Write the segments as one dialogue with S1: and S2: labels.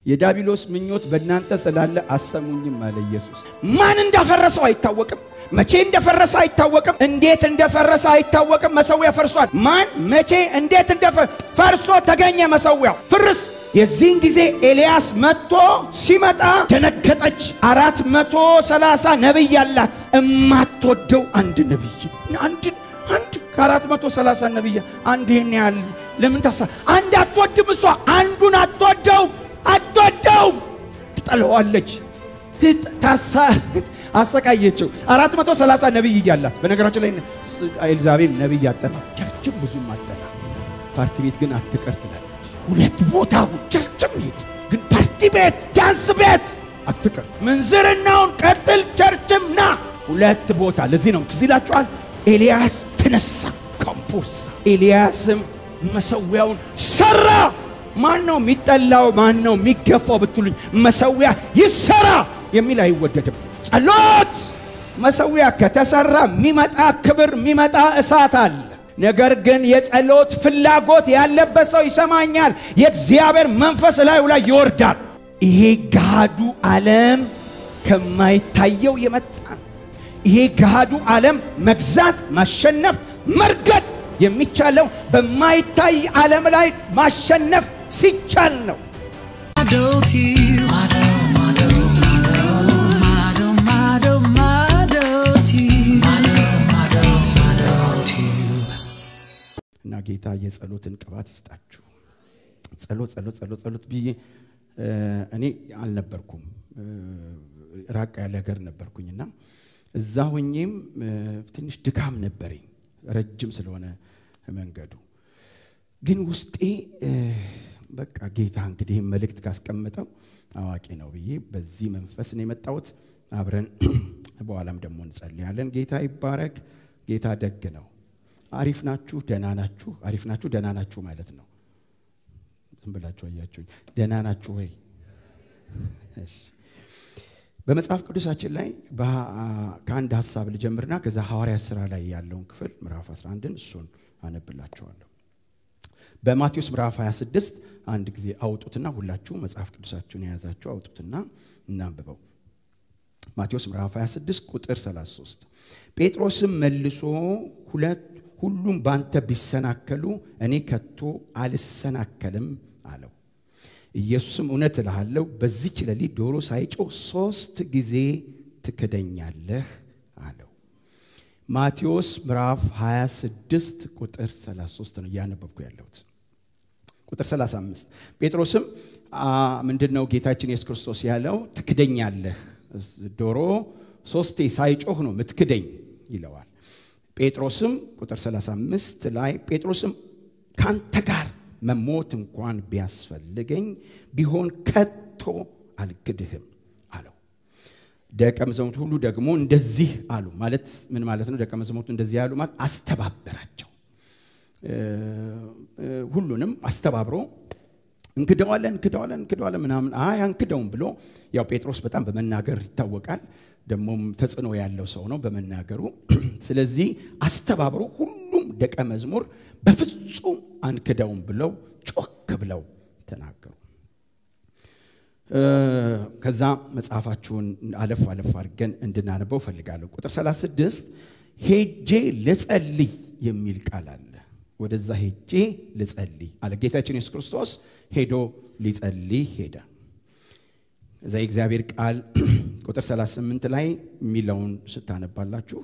S1: የዳቢሎስ ምኞት በእናንተ ስላለ አሰሙኝም አለ ኢየሱስ። ማን እንዳፈረሰው አይታወቅም። መቼ እንደፈረሰ አይታወቅም። እንዴት እንደፈረሰ አይታወቅም። መሰዊያ ፈርሷል። ማን መቼ እንዴት እንደፈርሶ ተገኘ መሰዊያው ፍርስ። የዚህን ጊዜ ኤልያስ መጥቶ ሲመጣ ደነገጠች። አራት መቶ ሰላሳ ነቢይ ያላት እማትወደው አንድ ነቢይ አንድ አንድ ከአራት መቶ ሰላሳ ነቢይ አንድ ይህን ያህል ለምን ታሳ አንድ አትወድም። እሷ አንዱን አትወደውም አትወደውም ትጠለዋለች። ታሳ አሰቃየችው። አራት መቶ ሰላሳ ነቢይ እያላት በነገራችን ላይ ኤልዛቤል ነቢይ አጠና፣ ቸርችም ብዙም አጠና፣ ፓርቲ ቤት ግን አትቀር ትላለች። ሁለት ቦታ ቸርችም ሄድ ግን ፓርቲ ቤት ዳንስ ቤት አትቀር። ምንዝርናውን ቀጥል፣ ቸርችም ና። ሁለት ቦታ ለዚህ ነው ትዝ ይላችኋል። ኤልያስ ተነሳ ካምፖርሳ ኤልያስም መሰዊያውን ሰራ። ማን ነው የሚጠላው? ማን ነው የሚገፋው ብትሉኝ፣ መሰዊያ ይሰራ የሚል አይወደድም። ጸሎት መሰዊያ ከተሰራ የሚመጣ ክብር የሚመጣ እሳት አለ። ነገር ግን የጸሎት ፍላጎት ያለበት ሰው ይሰማኛል፣ የእግዚአብሔር መንፈስ ላዩ ላይ ይወርዳል። ይሄ ገሃዱ ዓለም ከማይታየው የመጣ ነው። ይሄ ገሃዱ ዓለም መግዛት፣ ማሸነፍ፣ መርገጥ የሚቻለው በማይታይ ዓለም ላይ ማሸነፍ ሲቻል ነው። እና ጌታ የጸሎትን ቅባት ይስጣችሁ። ጸሎት ጸሎት ጸሎት ጸሎት ብዬ እኔ አልነበርኩም፣ ራቅ ያለ ሀገር ነበርኩኝና እዛ ሆኜም ትንሽ ድካም ነበረኝ፣ ረጅም ስለሆነ መንገዱ ግን ውስጤ በቃ ጌታ እንግዲህ መልእክት ካስቀመጠው አዋቂ ነው ብዬ በዚህ መንፈስ ነው የመጣሁት። አብረን በኋላም ደግሞ እንጸልያለን። ጌታ ይባረክ። ጌታ ደግ ነው። አሪፍ ናችሁ፣ ደህና ናችሁ። አሪፍ ናችሁ፣ ደህና ናችሁ ማለት ነው። ዝም ብላችሁ አያችሁኝ። ደህና ናችሁ ወይ? በመጽሐፍ ቅዱሳችን ላይ ከአንድ ሀሳብ ልጀምርና ከዛ ሐዋርያ ሥራ ላይ ያለውን ክፍል ምዕራፍ 11ን እሱን አነብላችኋለሁ። በማቴዎስ ምዕራፍ 26 አንድ ጊዜ አውጡትና ሁላችሁ መጽሐፍ ቅዱሳችሁን የያዛችሁ አውጡትና እናንብበው። ማቴዎስ ምዕራፍ 26 ቁጥር 33 ጴጥሮስም መልሶ ሁለት ሁሉም ባንተ ቢሰናከሉ እኔ ከቶ አልሰናከልም አለው። ኢየሱስም እውነት እልሃለሁ በዚች ሌሊት ዶሮ ሳይጮህ ሦስት ጊዜ ትክደኛለህ አለው። ማቴዎስ ምዕራፍ 26 ቁጥር 33 ነው እያነበብኩ ያለሁት። ቁጥር 35 ጴጥሮስም ምንድን ነው ጌታችን ኢየሱስ ክርስቶስ ያለው? ትክደኛለህ፣ ዶሮ ሶስቴ ሳይጮህ ነው ምትክደኝ ይለዋል። ጴጥሮስም ቁጥር 35 ላይ ጴጥሮስም ካንተ ጋር መሞት እንኳን ቢያስፈልገኝ ቢሆን ከቶ አልክድህም አለው። ደቀ መዛሙርቱ ሁሉ ደግሞ እንደዚህ አሉ። ማለት ምን ማለት ነው? ደቀ መዛሙርቱ እንደዚህ ያሉ ማለት አስተባበራቸው። ሁሉንም አስተባብሮ እንክደዋለን እንክደዋለን እንክደዋለን ምናምን አይ አንክደውም ብሎ ያው ጴጥሮስ በጣም በመናገር ይታወቃል። ደግሞም ተጽዕኖ ያለው ሰው ነው በመናገሩ። ስለዚህ አስተባብሮ ሁሉም ደቀ መዝሙር በፍጹም አንክደውም ብለው ጮክ ብለው ተናገሩ። ከዛ መጽሐፋችሁን አለፍ አለፍ አድርገን እንድናነበው ፈልጋለሁ። ቁጥር 36 ሄጄ ልጸልይ የሚል ቃል አለ። ወደዛ ሄጄ ልጸልይ አለ ጌታችን ኢየሱስ ክርስቶስ ሄዶ ሊጸልይ ሄደ። እዛ የእግዚአብሔር ቃል ቁጥር 38 ላይ የሚለውን ስታነባላችሁ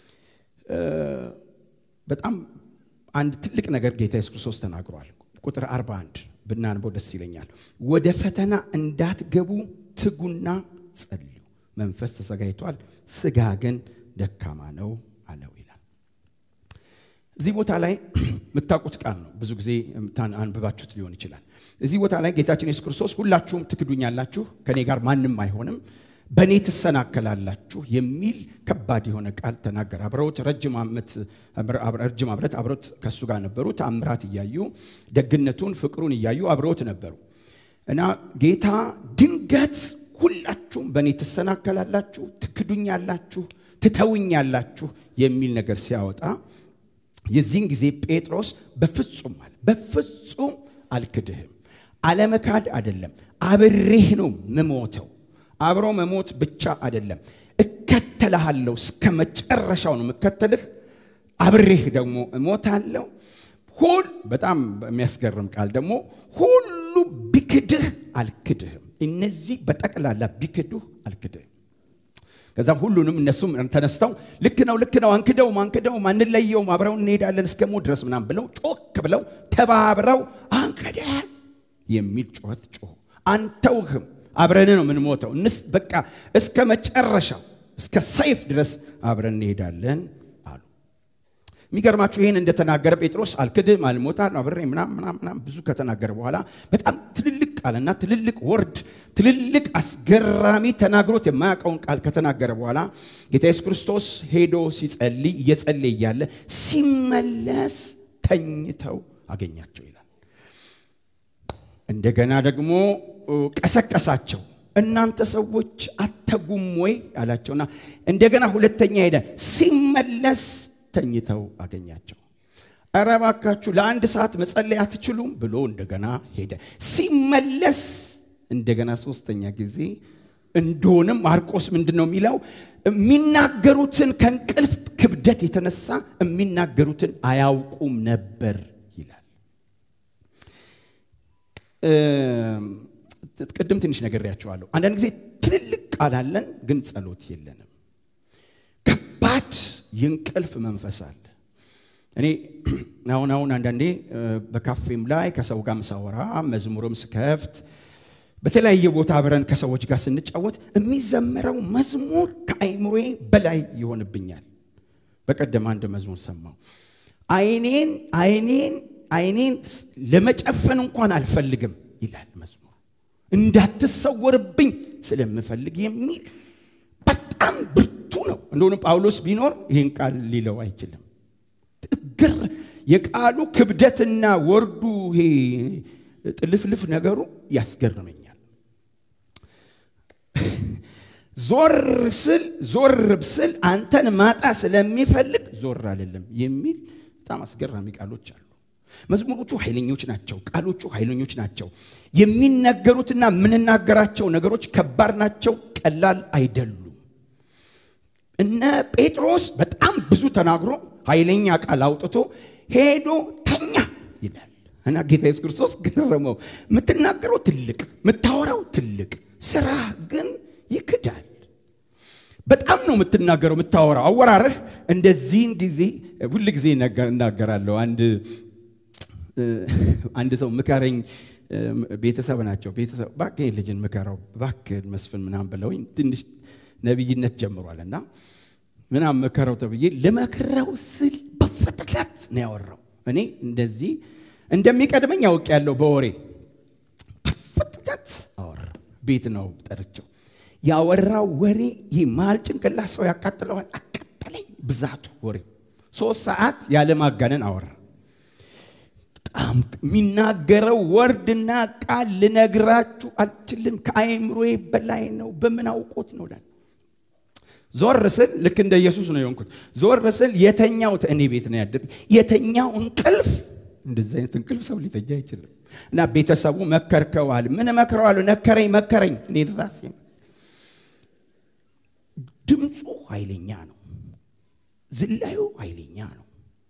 S1: በጣም አንድ ትልቅ ነገር ጌታ ኢየሱስ ክርስቶስ ተናግሯል። ቁጥር 41 ብናንበው ደስ ይለኛል። ወደ ፈተና እንዳትገቡ ትጉና ጸልዩ፣ መንፈስ ተዘጋጅቷል፣ ስጋ ግን ደካማ ነው አለው ይላል። እዚህ ቦታ ላይ የምታውቁት ቃል ነው። ብዙ ጊዜ አንብባችሁት ሊሆን ይችላል። እዚህ ቦታ ላይ ጌታችን ኢየሱስ ክርስቶስ ሁላችሁም ትክዱኛላችሁ፣ ከእኔ ጋር ማንም አይሆንም፣ በእኔ ትሰናከላላችሁ የሚል ከባድ የሆነ ቃል ተናገረ። አብረውት ረጅም ዓመት አብረውት ከእሱ ጋር ነበሩ። ተአምራት እያዩ ደግነቱን፣ ፍቅሩን እያዩ አብረውት ነበሩ እና ጌታ ድንገት ሁላችሁም በእኔ ትሰናከላላችሁ፣ ትክዱኛላችሁ፣ ትተውኛላችሁ የሚል ነገር ሲያወጣ የዚህን ጊዜ ጴጥሮስ በፍጹም አለ በፍጹም አልክድህም አለመካድ አይደለም፣ አብሬህ ነው ምሞተው። አብሮ መሞት ብቻ አይደለም፣ እከተልሃለሁ፣ እስከ መጨረሻው ነው የምከተልህ፣ አብሬህ ደግሞ እሞታለሁ። ሁል በጣም የሚያስገርም ቃል ደግሞ ሁሉ ቢክድህ አልክድህም። እነዚህ በጠቅላላ ቢክዱህ አልክድህም። ከዛም ሁሉንም እነሱም ተነስተው ልክ ነው ልክ ነው አንክደውም አንክደውም አንለየውም አብረው እንሄዳለን እስከ ሞት ድረስ ምናምን ብለው ጮክ ብለው ተባብረው አንክደን የሚል ጩኸት ጮሁ። አንተውህም አብረን ነው የምንሞተው እንስ በቃ እስከ መጨረሻው እስከ ሰይፍ ድረስ አብረን እንሄዳለን አሉ። የሚገርማችሁ ይህን እንደተናገረ ጴጥሮስ አልክድም አልሞታል አብሬ ምናም ምናም ብዙ ከተናገረ በኋላ በጣም ትልልቅ ቃልና ትልልቅ ወርድ ትልልቅ አስገራሚ ተናግሮት የማያውቀውን ቃል ከተናገረ በኋላ ጌታ ኢየሱስ ክርስቶስ ሄዶ ሲጸልይ እየጸለየ እያለ ሲመለስ ተኝተው አገኛቸው ይላል። እንደገና ደግሞ ቀሰቀሳቸው። እናንተ ሰዎች አተጉም ወይ አላቸውና እንደገና ሁለተኛ ሄደ። ሲመለስ ተኝተው አገኛቸው። ኧረ እባካችሁ ለአንድ ሰዓት መጸለይ አትችሉም ብሎ እንደገና ሄደ። ሲመለስ እንደገና ሶስተኛ ጊዜ እንደሆንም ማርቆስ ምንድን ነው የሚለው? የሚናገሩትን ከእንቅልፍ ክብደት የተነሳ የሚናገሩትን አያውቁም ነበር ይላል። ቅድም ትንሽ ነግሬያቸዋለሁ። አንዳንድ ጊዜ ትልልቅ ቃል አለን፣ ግን ጸሎት የለንም። ከባድ የእንቅልፍ መንፈስ አለ። እኔ አሁን አሁን አንዳንዴ በካፌም ላይ ከሰው ጋር ሳወራ መዝሙርም ስከፍት በተለያየ ቦታ አብረን ከሰዎች ጋር ስንጫወት የሚዘመረው መዝሙር ከአይምሮዬ በላይ ይሆንብኛል። በቀደም አንድ መዝሙር ሰማው። አይኔን አይኔን አይኔን ለመጨፈን እንኳን አልፈልግም ይላል መዝሙር። እንዳትሰወርብኝ ስለምፈልግ የሚል በጣም ብርቱ ነው። እንደሆነ ጳውሎስ ቢኖር ይህን ቃል ሊለው አይችልም። ግር የቃሉ ክብደትና ወርዱ ይሄ ጥልፍልፍ ነገሩ ያስገርመኛል። ዞር ስል ዞር ስል አንተን ማጣ ስለሚፈልግ ዞር አልልም የሚል በጣም አስገራሚ ቃሎች አሉ። መዝሙሮቹ ኃይለኞች ናቸው። ቃሎቹ ኃይለኞች ናቸው። የሚነገሩትና የምንናገራቸው ነገሮች ከባድ ናቸው፣ ቀላል አይደሉም። እነ ጴጥሮስ በጣም ብዙ ተናግሮ ኃይለኛ ቃል አውጥቶ ሄዶ ተኛ ይላል እና ጌታ ኢየሱስ ክርስቶስ ገረመው። የምትናገረው ትልቅ፣ የምታወራው ትልቅ፣ ስራ ግን ይክዳል። በጣም ነው የምትናገረው የምታወራው። አወራርህ እንደዚህን ጊዜ ሁል ጊዜ እናገራለሁ። አንድ አንድ ሰው ምከረኝ፣ ቤተሰብ ናቸው። ቤተሰብ እባክህ ልጅን ምከረው እባክህ መስፍን ምናምን ብለውኝ ትንሽ ነቢይነት ጀምሯል እና ምናምን ምከረው ተብዬ ልመክረው ስል በፍጥነት ነው ያወራው። እኔ እንደዚህ እንደሚቀድመኝ ያውቅ ያለው በወሬ በፍጥነት አወራ። ቤት ነው ጠርቸው ያወራው ወሬ ይህ መሀል ጭንቅላት ሰው ያቃጥለዋል። አቃጠለኝ ብዛቱ ወሬው። ሶስት ሰዓት ያለ ማጋነን አወራ። በጣም የሚናገረው ወርድና ቃል ልነግራችሁ አልችልም። ከአእምሮዬ በላይ ነው። በምን አውቆት ነው ላል ዞር ስል ልክ እንደ ኢየሱስ ነው የሆንኩት። ዞር ስል የተኛው እኔ ቤት ነው ያደር የተኛው እንቅልፍ እንደዚህ አይነት እንቅልፍ ሰው ሊተኛ አይችልም። እና ቤተሰቡ መከርከዋል። ምን መክረዋል? ነከረኝ መከረኝ። እኔ ራሴ ድምፁ ኃይለኛ ነው። ዝላዩ ኃይለኛ ነው።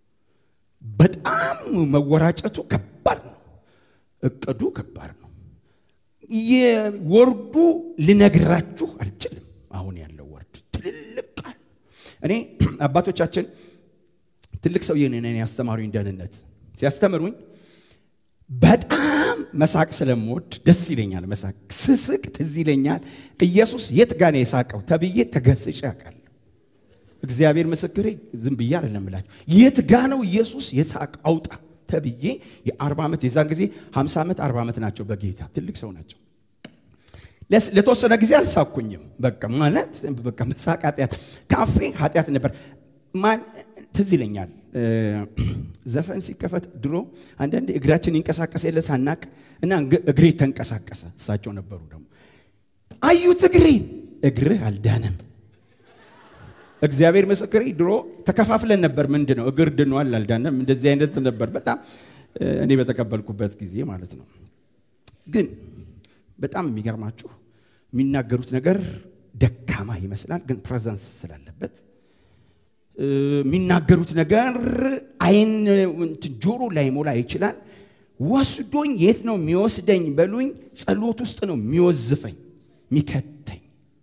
S1: በጣም መወራጨቱ ከባድ ነው። እቅዱ ከባድ ነው። የወርዱ ልነግራችሁ አልችልም። አሁን ያለው ወርድ ትልልቅ ቃል እኔ አባቶቻችን ትልቅ ሰውዬ ነን ያስተማሩኝ ደህንነት ሲያስተምሩኝ በጣም መሳቅ ስለምወድ ደስ ይለኛል። መሳቅ ስስቅ ትዝ ይለኛል። ኢየሱስ የት ጋ ነው የሳቀው ተብዬ ተገስጬ አውቃለሁ። እግዚአብሔር ምስክሬ ዝም ብዬ አይደለም እላችሁ። የት ጋ ነው ኢየሱስ የሳቅ አውጣ ተብዬ የአርባ ዓመት የዛን ጊዜ ሀምሳ ዓመት አርባ ዓመት ናቸው በጌታ ትልቅ ሰው ናቸው። ለተወሰነ ጊዜ አልሳኩኝም። በቃ ማለት በቃ መሳቅ ኃጢአት ካፌ ኃጢአት ነበር። ማን ትዝ ይለኛል ዘፈን ሲከፈት ድሮ አንዳንድ እግራችን ይንቀሳቀስ የለ ሳናቅ እና እግሬ ተንቀሳቀሰ። እሳቸው ነበሩ ደግሞ አዩት እግሬን። እግርህ አልዳነም። እግዚአብሔር ምስክሬ ድሮ ተከፋፍለን ነበር። ምንድን ነው እግር ድኗል አልዳነም፣ እንደዚህ አይነት ነበር። በጣም እኔ በተቀበልኩበት ጊዜ ማለት ነው። ግን በጣም የሚገርማችሁ የሚናገሩት ነገር ደካማ ይመስላል፣ ግን ፕሬዘንስ ስላለበት የሚናገሩት ነገር አይን ጆሮ ላይ ሞላ ይችላል። ወስዶኝ የት ነው የሚወስደኝ በሉኝ፣ ጸሎት ውስጥ ነው የሚወዝፈኝ የሚከተኝ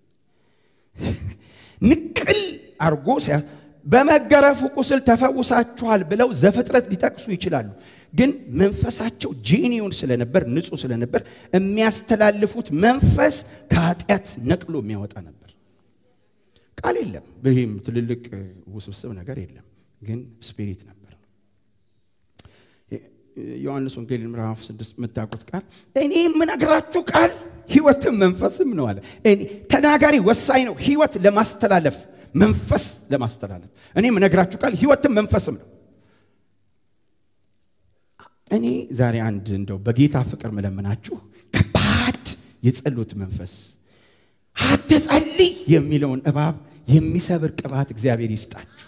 S1: ንቅል አርጎ በመገረፉ ቁስል ተፈውሳችኋል ብለው ዘፍጥረት ሊጠቅሱ ይችላሉ። ግን መንፈሳቸው ጄኒውን ስለነበር ንጹህ ስለነበር የሚያስተላልፉት መንፈስ ከኃጢአት ነቅሎ የሚያወጣ ነበር። ቃል የለም፣ ይህም ትልልቅ ውስብስብ ነገር የለም፣ ግን ስፒሪት ነበር። ዮሐንስ ወንጌል ምዕራፍ ስድስት የምታውቁት ቃል እኔ የምነግራችሁ ቃል ህይወትም መንፈስም ነው አለ። ተናጋሪ ወሳኝ ነው፣ ህይወት ለማስተላለፍ መንፈስ ለማስተላለፍ እኔ የምነግራችሁ ቃል ህይወትም መንፈስም ነው። እኔ ዛሬ አንድ እንደው በጌታ ፍቅር መለምናችሁ ከባድ የጸሎት መንፈስ አትጸልይ የሚለውን እባብ የሚሰብር ቅባት እግዚአብሔር ይስጣችሁ።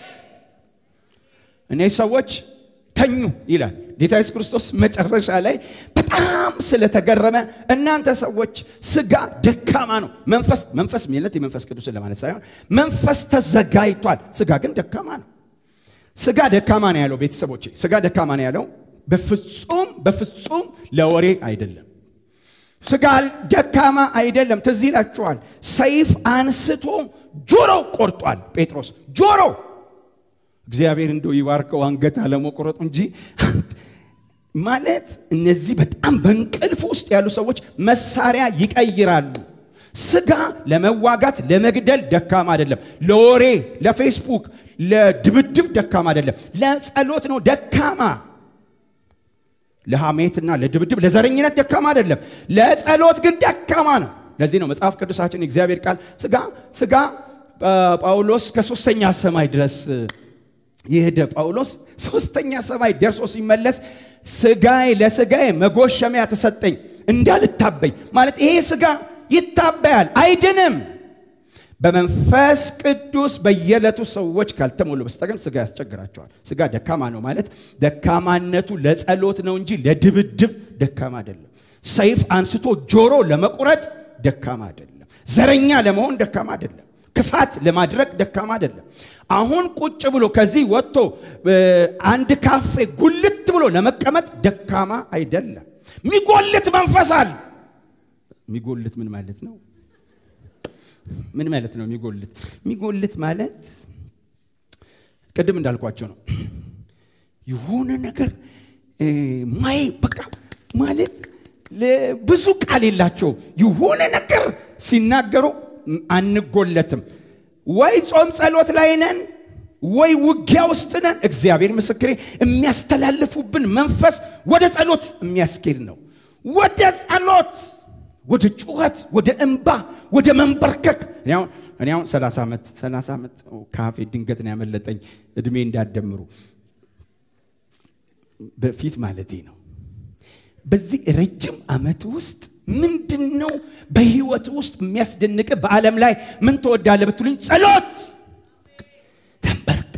S1: እኔ ሰዎች ተኙ ይላል ጌታ ኢየሱስ ክርስቶስ መጨረሻ ላይ በጣም ስለተገረመ እናንተ ሰዎች ስጋ ደካማ ነው፣ መንፈስ መንፈስ ሚለት የመንፈስ ቅዱስን ለማለት ሳይሆን መንፈስ ተዘጋጅቷል፣ ስጋ ግን ደካማ ነው። ስጋ ደካማ ነው ያለው ቤተሰቦቼ፣ ስጋ ደካማ ነው ያለው በፍጹም በፍጹም ለወሬ አይደለም። ስጋ ደካማ አይደለም። ትዝ ይላችኋል፣ ሰይፍ አንስቶ ጆሮው ቆርጧል ጴጥሮስ ጆሮ እግዚአብሔር እንደው ይባርከው አንገት አለመቆረጡ እንጂ ማለት እነዚህ በጣም በእንቅልፍ ውስጥ ያሉ ሰዎች መሳሪያ ይቀይራሉ። ስጋ ለመዋጋት ለመግደል ደካማ አይደለም። ለወሬ፣ ለፌስቡክ፣ ለድብድብ ደካማ አይደለም። ለጸሎት ነው ደካማ። ለሐሜትና ለድብድብ ለዘረኝነት ደካማ አይደለም። ለጸሎት ግን ደካማ ነው። ለዚህ ነው መጽሐፍ ቅዱሳችን የእግዚአብሔር ቃል ስጋ ስጋ ጳውሎስ ከሶስተኛ ሰማይ ድረስ የሄደ ጳውሎስ ሶስተኛ ሰማይ ደርሶ ሲመለስ ስጋዬ ለስጋዬ መጎሸሚያ ተሰጠኝ እንዳልታበይ ማለት ይሄ ስጋ ይታበያል አይድንም በመንፈስ ቅዱስ በየዕለቱ ሰዎች ካልተሞሉ በስተቀር ስጋ ያስቸግራቸዋል ስጋ ደካማ ነው ማለት ደካማነቱ ለጸሎት ነው እንጂ ለድብድብ ደካማ አይደለም ሰይፍ አንስቶ ጆሮ ለመቁረጥ ደካማ አይደለም ዘረኛ ለመሆን ደካማ አይደለም ክፋት ለማድረግ ደካማ አይደለም አሁን ቁጭ ብሎ ከዚህ ወጥቶ አንድ ካፌ ጉልት ብሎ ለመቀመጥ ደካማ አይደለም ሚጎልት መንፈስ አለ ሚጎልት ምን ማለት ነው ምን ማለት ነው የሚጎልት የሚጎልት ማለት ቅድም እንዳልኳቸው ነው የሆነ ነገር ማይ በቃ ማለት ብዙ ቃል የላቸው የሆነ ነገር ሲናገሩ አንጎለትም ወይ ጾም ጸሎት ላይ ነን ወይ ውጊያ ውስጥ ነን እግዚአብሔር ምስክሬ የሚያስተላልፉብን መንፈስ ወደ ጸሎት የሚያስኬድ ነው ወደ ጸሎት ወደ ጩኸት ወደ እንባ ወደ መንበርከክ እኔ አሁን 30 ዓመት 30 ዓመት ካፌ ድንገት ነው ያመለጠኝ እድሜ እንዳደምሩ በፊት ማለቴ ነው በዚህ ረጅም ዓመት ውስጥ ምንድን ነው በህይወት ውስጥ የሚያስደንቅ በዓለም ላይ ምን ትወዳለ ብትሉኝ ጸሎት ተንበርክ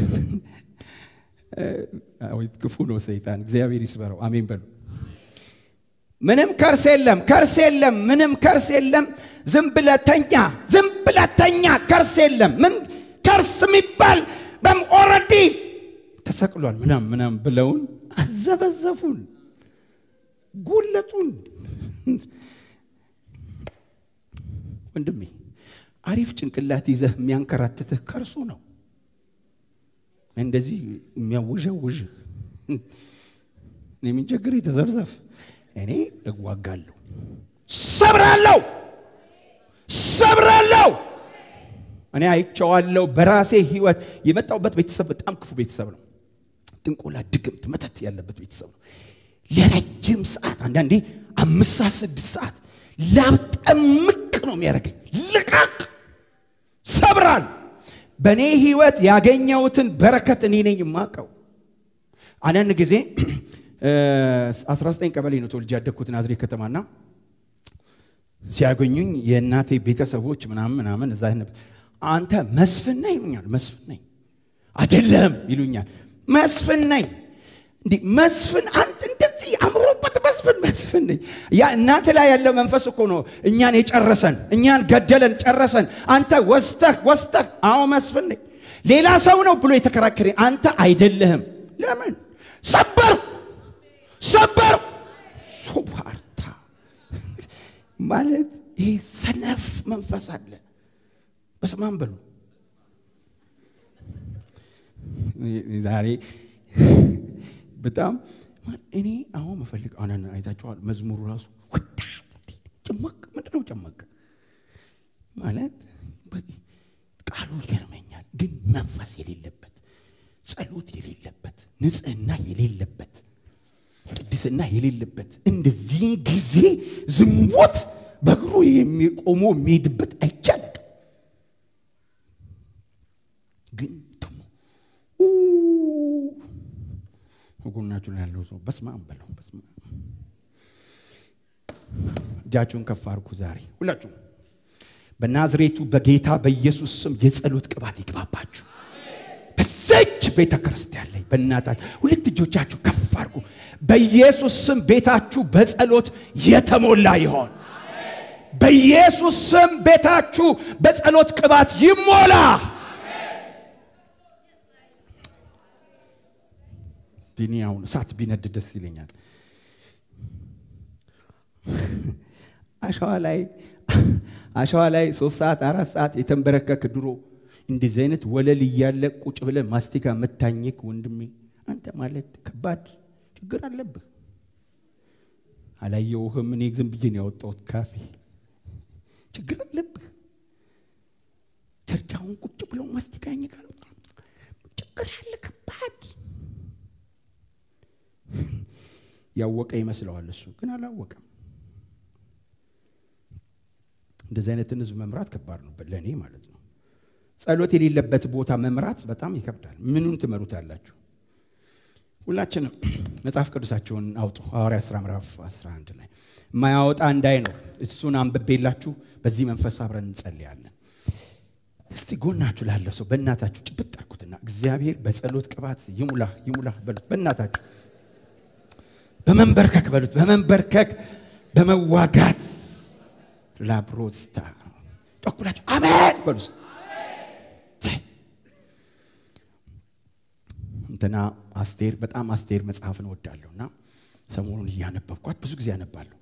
S1: ክፉ ነው ሰይጣን እግዚአብሔር ይስበረው አሜን በሉ ምንም ከርስ የለም ከርስ የለም ምንም ከርስ የለም ዝም ብለተኛ ዝም ብለተኛ ከርስ የለም ምን ከርስ የሚባል በም ኦረዲ ተሰቅሏል ምናም ምናም ብለውን አዘበዘፉን ጉለጡን ወንድሜ አሪፍ ጭንቅላት ይዘህ የሚያንከራትትህ ከርሱ ነው እንደዚህ የሚያውዣውዥህ የሚንቸግር ተዘፍዘፍ እኔ እዋጋለሁ ሰብራለሁ ሰብራለሁ እኔ አይቸዋለሁ በራሴ ህይወት የመጣውበት ቤተሰብ በጣም ክፉ ቤተሰብ ነው ጥንቆላ ድግምት መተት ያለበት ቤተሰብ ነው ለረጅም ሰዓት አንዳንዴ አምስት ሰዓት ስድስት ሰዓት ላብጠምቅ ነው የሚያደርገኝ ልቃቅ ሰብራል በእኔ ህይወት ያገኘሁትን በረከት እኔ ነኝ የማቀው አንዳንድ ጊዜ 19 ቀበሌ ነው ተወልጄ ያደግኩት ናዝሬት ከተማና ሲያገኙኝ የእናቴ ቤተሰቦች ምናምን ምናምን እዛ አንተ መስፍን ነህ ይሉኛል መስፍን ነኝ አይደለም ይሉኛል መስፍን ነኝ እንዲህ መስፍን አንተ እንደዚህ አምሮበት መስፍን መስፍን ነኝ። ያ እናንተ ላይ ያለው መንፈስ እኮ ነው እኛን የጨረሰን፣ እኛን ገደለን፣ ጨረሰን። አንተ ወስተህ ወስተህ አዎ መስፍን ነኝ ሌላ ሰው ነው ብሎ የተከራከረኝ አንተ አይደለህም። ለምን ሰበርኩ ሰበርኩ ሱባርታ ማለት ይህ ሰነፍ መንፈስ አለ። በስማም በሉ ዛሬ በጣም እኔ አሁን መፈልግ አሁን አይታችኋል። መዝሙሩ ራሱ ወዳ ጭመቅ ምንድን ነው ጭመቅ ማለት ቃሉ ይገርመኛል። ግን መንፈስ የሌለበት ጸሎት የሌለበት ንጽህና የሌለበት ቅድስና የሌለበት እንደዚህን ጊዜ ዝሙት በእግሩ የሚቆሞ የሚሄድበት አይቻልም። ግን ደግሞ ጎናችሁ ላይ ያለው ሰው በስመ አብ በለው። በስመ አብ እጃችሁን ከፍ አድርጉ። ዛሬ ሁላችሁም በናዝሬቱ በጌታ በኢየሱስ ስም የጸሎት ቅባት ይግባባችሁ። በዘች ቤተ ክርስቲያን ላይ በእናታችሁ ሁለት እጆቻችሁ ከፍ አድርጉ። በኢየሱስ ስም ቤታችሁ በጸሎት የተሞላ ይሆን። በኢየሱስ ስም ቤታችሁ በጸሎት ቅባት ይሞላ። ዲኒ አሁን እሳት ቢነድ ደስ ይለኛል። አሸዋ ላይ አሸዋ ላይ ሶስት ሰዓት አራት ሰዓት የተንበረከክ ድሮ እንደዚህ አይነት ወለል እያለ ቁጭ ብለ ማስቲካ መታኘክ ወንድሜ፣ አንተ ማለት ከባድ ችግር አለብህ። አላየውህም? እኔ ዝም ብዬ ነው ያወጣሁት ካፌ። ችግር አለብህ። ቸርቻውን ቁጭ ብለው ማስቲካ ያኝካሉ። ችግር አለ ከባድ። ያወቀ ይመስለዋል እሱ ግን አላወቀም። እንደዚህ አይነትን ህዝብ መምራት ከባድ ነው ለእኔ ማለት ነው። ጸሎት የሌለበት ቦታ መምራት በጣም ይከብዳል። ምኑን ትመሩታላችሁ? ሁላችንም መጽሐፍ ቅዱሳቸውን አውጡ። ሐዋርያት ሥራ ምዕራፍ 11 ላይ የማያወጣ እንዳይኖር እሱን አንብቤላችሁ በዚህ መንፈስ አብረን እንጸልያለን። እስቲ ጎናችሁ ላለው ሰው በእናታችሁ ጭብጥ አድርጉትና እግዚአብሔር በጸሎት ቅባት ይሙላ ይሙላ በሉት። በእናታችሁ በመንበርከክ በሉት። በመንበርከክ በመዋጋት ላብሮስታ ጠኩላችሁ አሜን በሉስ። እንትና አስቴር በጣም አስቴር መጽሐፍን እወዳለሁ እና ሰሞኑን እያነበብኳት ብዙ ጊዜ አነባለሁ።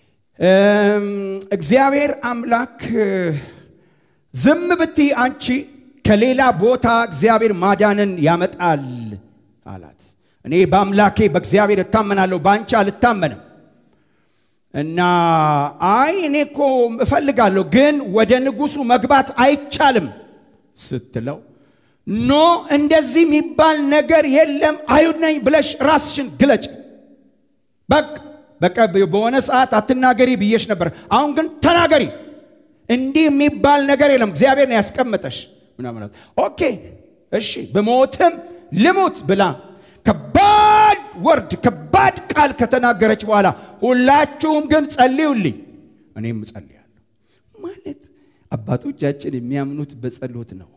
S1: እግዚአብሔር አምላክ ዝም ብትይ አንቺ ከሌላ ቦታ እግዚአብሔር ማዳንን ያመጣል አላት። እኔ በአምላኬ በእግዚአብሔር እታመናለሁ፣ በአንቺ አልታመንም። እና አይ እኔ እኮ እፈልጋለሁ ግን ወደ ንጉሱ መግባት አይቻልም ስትለው ኖ እንደዚህ የሚባል ነገር የለም አይሁድ ነኝ ብለሽ ራስሽን ግለጭ በቃ በቃ በሆነ ሰዓት አትናገሪ ብዬሽ ነበር አሁን ግን ተናገሪ እንዲህ የሚባል ነገር የለም እግዚአብሔር ነው ያስቀመጠሽ ምናምናት ኦኬ እሺ በሞትም ልሙት ብላ ከባድ ወርድ ከባድ ቃል ከተናገረች በኋላ ሁላችሁም ግን ጸልዩልኝ እኔም እጸልያለሁ ማለት አባቶቻችን የሚያምኑት በጸሎት ነው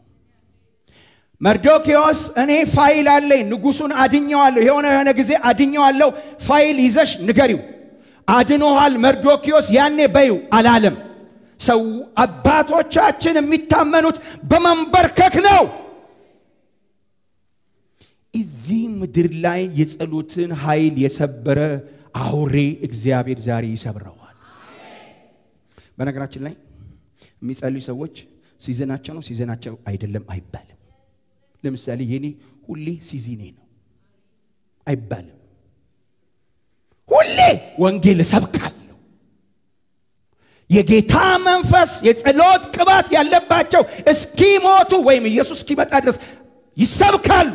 S1: መርዶኪዎስ እኔ ፋይል አለኝ ንጉሱን አድኘዋለሁ የሆነ የሆነ ጊዜ አድኘዋለሁ ፋይል ይዘሽ ንገሪው አድኖሃል መርዶኪዎስ ያኔ በዩ አላለም ሰው አባቶቻችን የሚታመኑት በመንበርከክ ነው እዚህ ምድር ላይ የጸሎትን ኃይል የሰበረ አውሬ እግዚአብሔር ዛሬ ይሰብረዋል በነገራችን ላይ የሚጸልዩ ሰዎች ሲዘናቸው ነው ሲዘናቸው አይደለም አይባልም ለምሳሌ የኔ ሁሌ ሲዚኔ ነው አይባልም ሁሌ ወንጌል እሰብካለሁ የጌታ መንፈስ የጸሎት ቅባት ያለባቸው እስኪሞቱ ወይም ኢየሱስ እስኪመጣ ድረስ ይሰብካሉ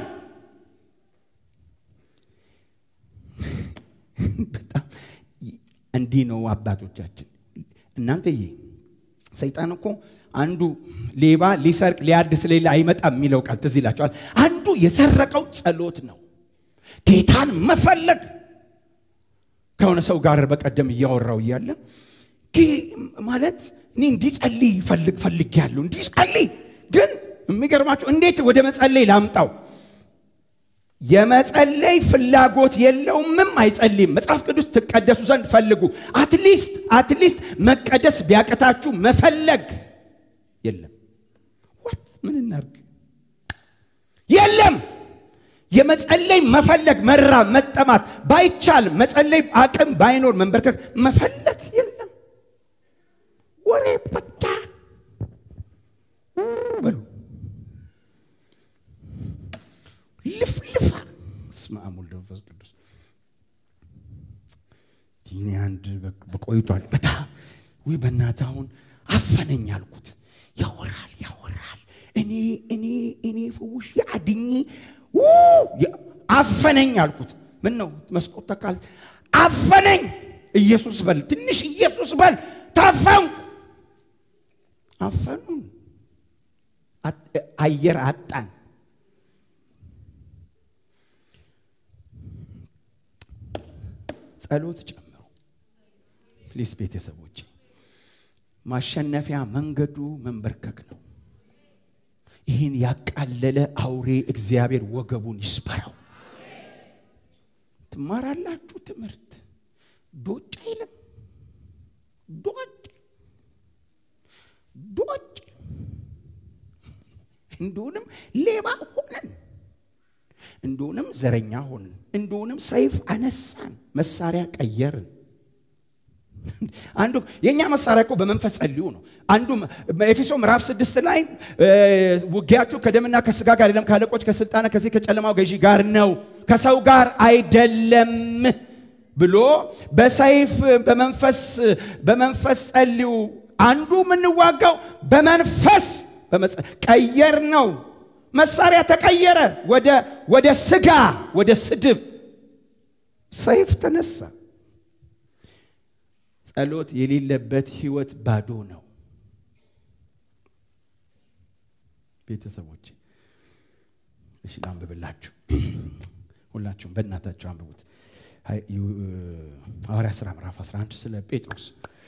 S1: በጣም እንዲህ ነው አባቶቻችን እናንተዬ ሰይጣን እኮ አንዱ ሌባ ሊሰርቅ ሊያርድ ስለሌለ አይመጣም የሚለው ቃል ትዝ ይላቸዋል አንዱ የሰረቀው ጸሎት ነው ጌታን መፈለግ ከሆነ ሰው ጋር በቀደም እያወራው እያለ ማለት እኔ እንዲጸልይ ፈልግ ፈልግ ያለሁ እንዲጸልይ ግን የሚገርማቸው እንዴት ወደ መጸለይ ላምጣው የመጸለይ ፍላጎት የለውምም፣ አይጸልይም። መጽሐፍ ቅዱስ ትቀደሱ ዘንድ ፈልጉ። አትሊስት አትሊስት መቀደስ ቢያቅታችሁ መፈለግ የለም። ዋት ምን እናርግ? የለም የመጸለይ መፈለግ መራ መጠማት ባይቻል መጸለይ አቅም ባይኖር መንበርከክ መፈለግ የለም። ወሬ በቃ በሉ ልፍልፋ እስመ አብ ወወልድ ወመንፈስ ቅዱስ ዲኔ አንድ በቆይቷል። በጣም ውይ በእናትህ አሁን አፈነኝ አልኩት። ያወራል ያወራል እኔ እኔ እኔ ፈውሽ አድኜ አፈነኝ አልኩት። ምን ነው መስኮት ተካል አፈነኝ። ኢየሱስ በል ትንሽ ኢየሱስ በል ታፈንኩ። አፈኑን አየር አጣን። ጸሎት ጨምሩ ፕሊስ ቤተሰቦች። ማሸነፊያ መንገዱ መንበርከክ ነው። ይህን ያቃለለ አውሬ እግዚአብሔር ወገቡን ይስበረው። ትማራላችሁ ትምህርት ዶጭ አይልም። ዶጭ ዶጭ እንደሆንም ሌባ ሆነን እንደሆንም ዘረኛ ሆንን እንደሆንም ሰይፍ አነሳን፣ መሳሪያ ቀየርን። አንዱ የእኛ መሳሪያ እኮ በመንፈስ ጸልዩ ነው። አንዱ ኤፌሶ ምዕራፍ ስድስት ላይ ውጊያችሁ ከደምና ከስጋ ጋር አይደለም፣ ከአለቆች ከስልጣና ከዚህ ከጨለማው ገዢ ጋር ነው፣ ከሰው ጋር አይደለም ብሎ በሰይፍ በመንፈስ በመንፈስ ጸልዩ። አንዱ የምንዋጋው በመንፈስ ቀየር ነው። መሳሪያ ተቀየረ፣ ወደ ወደ ስጋ ወደ ስድብ ሰይፍ ተነሳ። ጸሎት የሌለበት ህይወት ባዶ ነው። ቤተሰቦች እሺ፣ ላንብብላችሁ። ሁላችሁም በእናታችሁ አንብቡት። ሐዋርያ ሥራ ምዕራፍ 11 ስለ ጴጥሮስ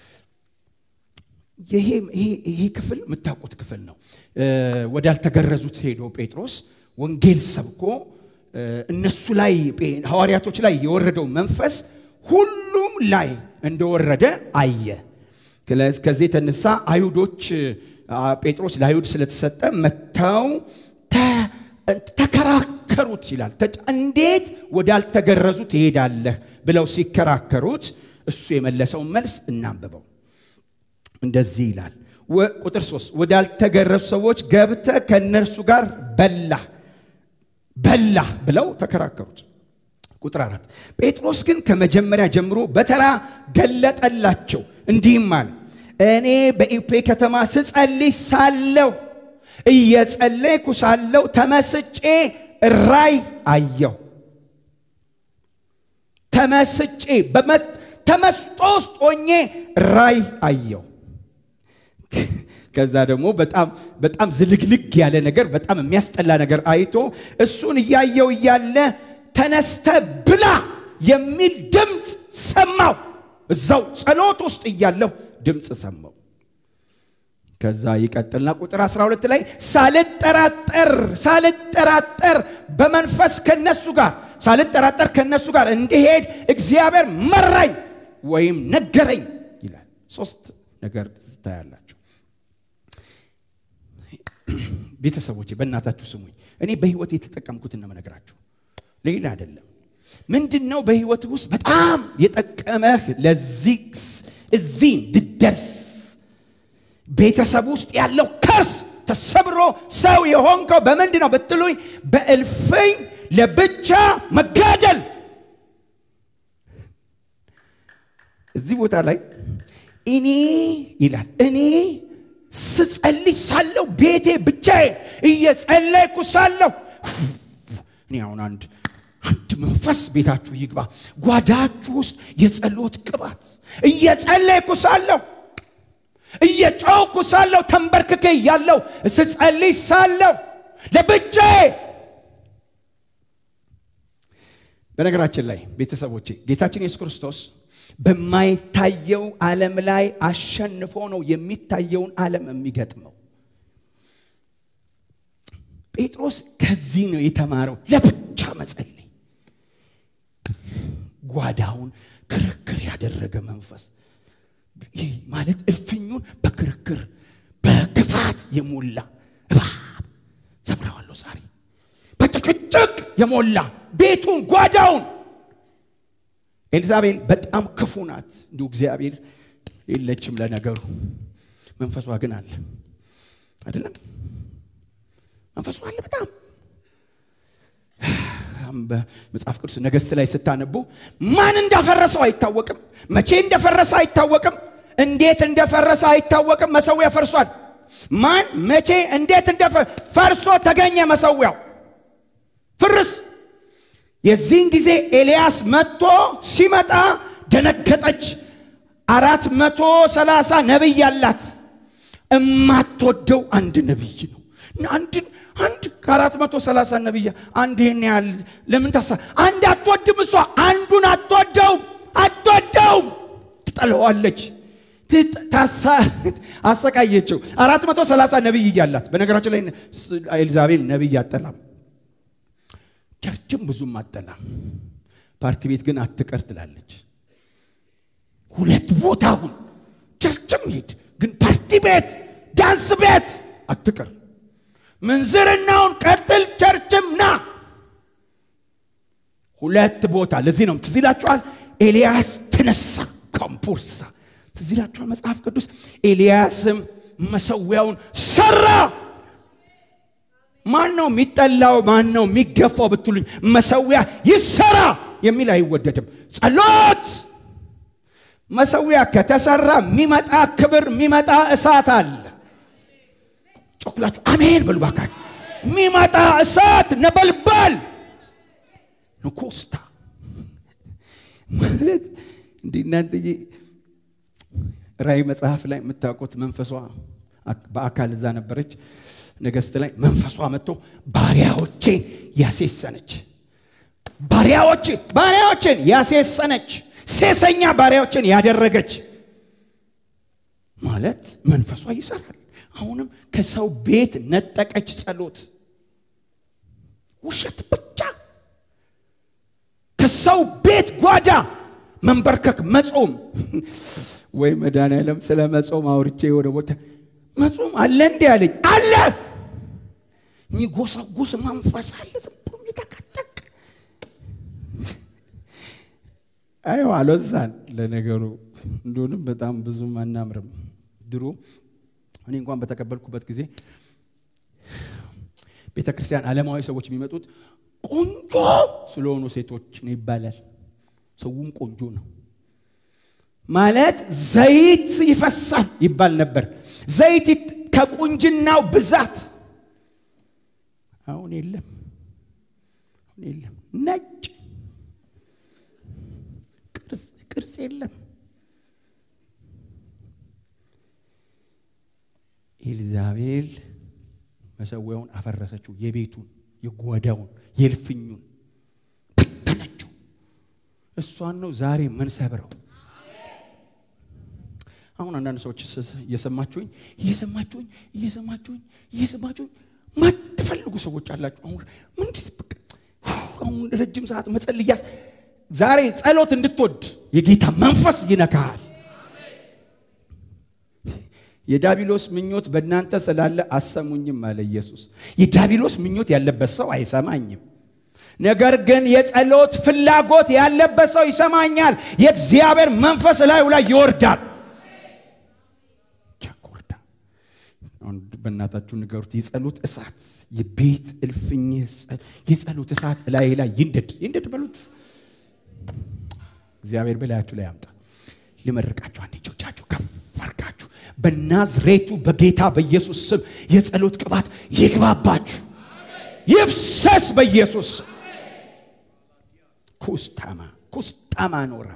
S1: ይሄ ክፍል የምታውቁት ክፍል ነው። ወዳልተገረዙት ሄዶ ጴጥሮስ ወንጌል ሰብኮ እነሱ ላይ ሐዋርያቶች ላይ የወረደው መንፈስ ሁሉም ላይ እንደወረደ አየ። ከዚህ የተነሳ አይሁዶች ጴጥሮስ ለአይሁድ ስለተሰጠ መጥተው ተከራከሩት ይላል። እንዴት ወዳልተገረዙ ትሄዳለህ ብለው ሲከራከሩት እሱ የመለሰውን መልስ እናንብበው። እንደዚህ ይላል ቁጥር ሶስት ወዳልተገረዙ ሰዎች ገብተህ ከእነርሱ ጋር በላህ በላህ ብለው ተከራከሩት። ቁጥር አራት ጴጥሮስ ግን ከመጀመሪያ ጀምሮ በተራ ገለጠላቸው እንዲህም አለ እኔ በኢፔ ከተማ ስጸልይ ሳለሁ እየጸለይኩ ሳለሁ ተመስጬ ራይ አየሁ ተመስጬ ተመስጦ ውስጥ ሆኜ ራይ አየሁ ከዛ ደግሞ በጣም በጣም ዝልግልግ ያለ ነገር በጣም የሚያስጠላ ነገር አይቶ እሱን እያየው እያለ ተነስተ ብላ የሚል ድምፅ ሰማው። እዛው ጸሎት ውስጥ እያለሁ ድምፅ ሰማው። ከዛ ይቀጥልና ቁጥር 12 ላይ ሳልጠራጠር ሳልጠራጠር በመንፈስ ከነሱ ጋር ሳልጠራጠር ከነሱ ጋር እንዲሄድ እግዚአብሔር መራኝ ወይም ነገረኝ ይላል። ሶስት ነገር ትታያላችሁ። ቤተሰቦቼ በእናታችሁ ስሙኝ። እኔ በህይወት የተጠቀምኩትን ነው የምነግራችሁ፣ ሌላ አይደለም። ምንድን ነው በህይወት ውስጥ በጣም የጠቀመህ ለዚህ እዚህ እንድደርስ ቤተሰብ ውስጥ ያለው ከርስ ተሰብሮ ሰው የሆንከው በምንድን ነው ብትሉኝ፣ በእልፍኝ ለብቻ መጋደል። እዚህ ቦታ ላይ እኔ ይላል እኔ ስጸልይ ሳለሁ ቤቴ ብቻዬን እየጸለይኩ ሳለሁ እኔ አሁን አንድ አንድ መንፈስ ቤታችሁ ይግባ። ጓዳችሁ ውስጥ የጸሎት ቅባት እየጸለይኩ ሳለሁ እየጮኩ ሳለሁ ተንበርክኬ እያለሁ ስጸልይ ሳለሁ ለብቻዬ። በነገራችን ላይ ቤተሰቦቼ ጌታችን ኢየሱስ ክርስቶስ በማይታየው ዓለም ላይ አሸንፎ ነው የሚታየውን ዓለም የሚገጥመው። ጴጥሮስ ከዚህ ነው የተማረው። ለብቻ መጸለይ ጓዳውን ክርክር ያደረገ መንፈስ ይህ ማለት እልፍኙን በክርክር በክፋት የሞላ እባብ ሰብረዋለሁ ዛሬ በጭቅጭቅ የሞላ ቤቱን ጓዳውን ኤልዛቤል በጣም ክፉ ናት እንዲሁ እግዚአብሔር የለችም ለነገሩ መንፈሷ ግን አለ አይደለም መንፈሷ አለ በጣም በመጽሐፍ ቅዱስ ነገሥት ላይ ስታነቡ ማን እንዳፈረሰው አይታወቅም መቼ እንደፈረሰ አይታወቅም እንዴት እንደፈረሰ አይታወቅም መሰዊያ ፈርሷል ማን መቼ እንዴት እንደፈርሶ ተገኘ መሰዊያው ፍርስ የዚህን ጊዜ ኤልያስ መጥቶ ሲመጣ ደነገጠች አራት መቶ ሰላሳ ነቢይ አላት እማትወደው አንድ ነቢይ ነው አንድን አንድ ከአራት መቶ ሰላሳ ነቢያ አንድ ይህን ያህል ለምን ታሳ አንድ አትወድም እሷ አንዱን አትወደውም አትወደውም ትጠለዋለች አሰቃየችው አራት መቶ ሰላሳ ነቢይ እያላት በነገራችን ላይ ኤልዛቤል ነቢይ አጠላም ቸርችም ብዙም አጠላም ፓርቲ ቤት ግን አትቀር ትላለች ሁለት ቦታውን ቸርችም ሂድ ግን ፓርቲ ቤት ዳንስ ቤት አትቀር ምንዝርናውን ቀጥል ቸርችም ና ሁለት ቦታ ለዚህ ነው ትዝ ይላችኋል ኤልያስ ተነሳ ካምፑርሳ ትዝ ይላችኋል መጽሐፍ ቅዱስ ኤልያስም መሰዊያውን ሰራ ማን ነው የሚጠላው ማን ነው የሚገፋው ብትሉኝ መሰዊያ ይሰራ የሚል አይወደድም ጸሎት መሰዊያ ከተሰራ የሚመጣ ክብር የሚመጣ እሳት አለ ጮኩላችሁ አሜን በሉ ባካችሁ የሚመጣ እሳት ነበልባል ንኮስታ ማለት እንዲህ እናንተዬ ራእይ መጽሐፍ ላይ የምታውቁት መንፈሷ በአካል እዛ ነበረች ነገስት ላይ መንፈሷ መጥቶ ባሪያዎቼን ያሴሰነች ባሪያዎች ባሪያዎችን ያሴሰነች ሴሰኛ ባሪያዎችን ያደረገች ማለት መንፈሷ ይሰራል አሁንም ከሰው ቤት ነጠቀች ጸሎት ውሸት ብቻ ከሰው ቤት ጓዳ መንበርከክ መጾም ወይ መድኃኒዓለም ስለ መጾም አውርቼ ወደ ቦታ መጾም አለ እንዲ ያለኝ አለ የሚጎሰጉስ መንፈስ አለ ዝም ብሎ የሚተቀጠቅ አዮ አልወዛን ለነገሩ እንደሆንም በጣም ብዙም አናምርም ድሮ እኔ እንኳን በተቀበልኩበት ጊዜ ቤተ ክርስቲያን ዓለማዊ ሰዎች የሚመጡት ቆንጆ ስለሆኑ ሴቶች ነው ይባላል ሰውም ቆንጆ ነው ማለት ዘይት ይፈሳል ይባል ነበር ዘይት ከቁንጅናው ብዛት አሁን የለም አሁን የለም ነጭ ቅርጽ የለም ኤልዛቤል መሰዊያውን አፈረሰችው የቤቱን የጓዳውን የልፍኙን በተነችው እሷን ነው ዛሬ ምን ሰብረው አሁን አንዳንድ ሰዎች እየሰማችሁኝ እየሰማችሁኝ እየሰማችሁኝ እየሰማችሁኝ ማትፈልጉ ሰዎች አላችሁ አሁን ምንድስ አሁን ረጅም ሰዓት መጸልያስ ዛሬ ጸሎት እንድትወድ የጌታ መንፈስ ይነካሃል የዳቢሎስ ምኞት በእናንተ ስላለ አሰሙኝም አለ ኢየሱስ የዳቢሎስ ምኞት ያለበት ሰው አይሰማኝም ነገር ግን የጸሎት ፍላጎት ያለበት ሰው ይሰማኛል የእግዚአብሔር መንፈስ ላዩ ላይ ይወርዳል ቻኮርዳ አሁን በእናታችሁ ንገሩት የጸሎት እሳት የቤት እልፍኝ የጸሎት እሳት ላይ ላይ ይንደድ ይንደድ በሉት እግዚአብሔር በላያችሁ ላይ ያምጣ ልመርቃችሁ አንድ እጆቻችሁ ከፍ አርጋችሁ በናዝሬቱ በጌታ በኢየሱስ ስም የጸሎት ቅባት ይግባባችሁ ይፍሰስ በኢየሱስ ኩስታማ ኩስታማ ኖራ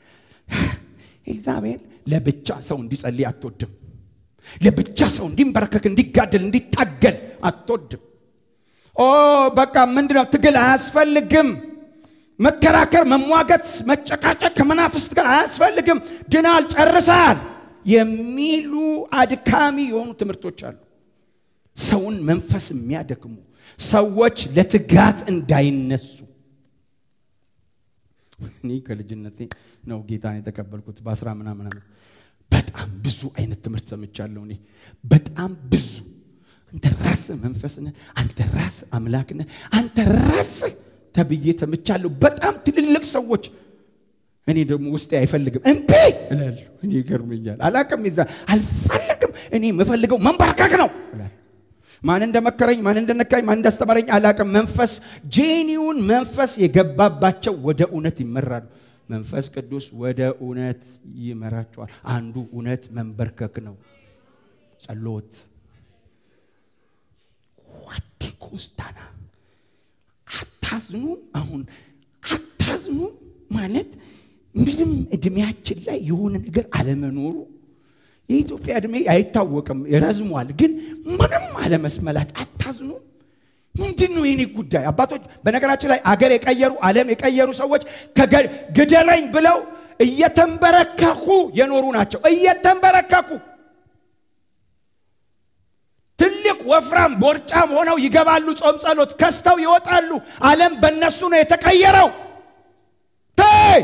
S1: ኤልዛቤል ለብቻ ሰው እንዲጸልይ አትወድም ለብቻ ሰው እንዲንበረከክ እንዲጋደል እንዲታገል አትወድም ኦ በቃ ምንድነው ትግል አያስፈልግም መከራከር መሟገት መጨቃጨቅ ከመናፍስት ጋር አያስፈልግም ድናል ጨርሰሃል የሚሉ አድካሚ የሆኑ ትምህርቶች አሉ ሰውን መንፈስ የሚያደክሙ ሰዎች ለትጋት እንዳይነሱ እኔ ከልጅነቴ ነው ጌታን የተቀበልኩት በአስራ ምናምን ዓመት። በጣም ብዙ አይነት ትምህርት ሰምቻለሁ። እኔ በጣም ብዙ አንተ ራስህ መንፈስ ነህ፣ አንተ ራስህ አምላክ ነህ፣ አንተ ራስህ ተብዬ ሰምቻለሁ። በጣም ትልልቅ ሰዎች እኔ ደግሞ ውስጤ አይፈልግም እምቢ እላለሁ። እኔ ይገርመኛል። አላቅም ይዛ አልፈልግም። እኔ የምፈልገው መንበርከክ ነው እላለሁ። ማን እንደመከረኝ ማን እንደነካኝ ማን እንዳስተማረኝ አላቅም። መንፈስ ጄኒውን መንፈስ የገባባቸው ወደ እውነት ይመራሉ። መንፈስ ቅዱስ ወደ እውነት ይመራቸዋል። አንዱ እውነት መንበርከክ ነው፣ ጸሎት ዋዲ ኮስታና አታዝኑ። አሁን አታዝኑ ማለት ምንም እድሜያችን ላይ የሆነ ነገር አለመኖሩ የኢትዮጵያ እድሜ አይታወቅም፣ ረዝሟል። ግን ምንም አለመስመላት አታዝኑ። ምንድን ነው የኔ ጉዳይ? አባቶች በነገራችን ላይ አገር የቀየሩ ዓለም የቀየሩ ሰዎች ግደለኝ ብለው እየተንበረከኩ የኖሩ ናቸው። እየተንበረከኩ ትልቅ ወፍራም ቦርጫም ሆነው ይገባሉ። ጾም ጸሎት ከስተው ይወጣሉ። ዓለም በእነሱ ነው የተቀየረው። ተይ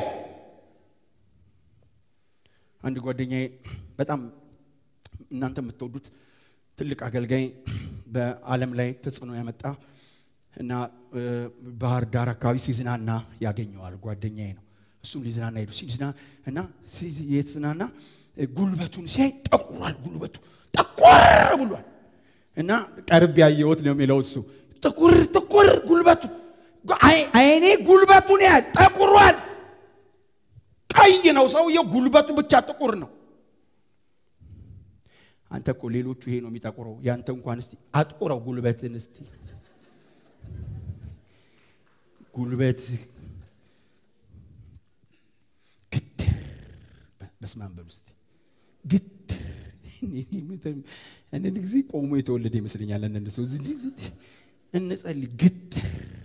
S1: አንድ ጓደኛዬ በጣም እናንተ የምትወዱት ትልቅ አገልጋይ በዓለም ላይ ተጽዕኖ ያመጣ እና ባህር ዳር አካባቢ ሲዝናና ያገኘዋል። ጓደኛዬ ነው። እሱም ሊዝናና ሄዱ። ሲዝና እና የትዝናና ጉልበቱን ሲያይ ጠቁሯል። ጉልበቱ ጠቆር ብሏል። እና ቀርብ ያየሁት ነው የሚለው እሱ ጥቁር ጥቁር ጉልበቱ አይኔ ጉልበቱን ያህል ጠቁሯል። ቀይ ነው ሰውየው፣ ጉልበቱ ብቻ ጥቁር ነው። አንተ እኮ ሌሎቹ ይሄ ነው የሚጠቁረው፣ ያንተ እንኳን እስቲ አጥቁረው ጉልበትን እስቲ ጉልበት ግትር በስመ አብ በሉ እስቲ ግትር አንዳንድ ጊዜ ቆሞ የተወለደ ይመስለኛል። አንዳንድ ሰው እንጸልይ ግትር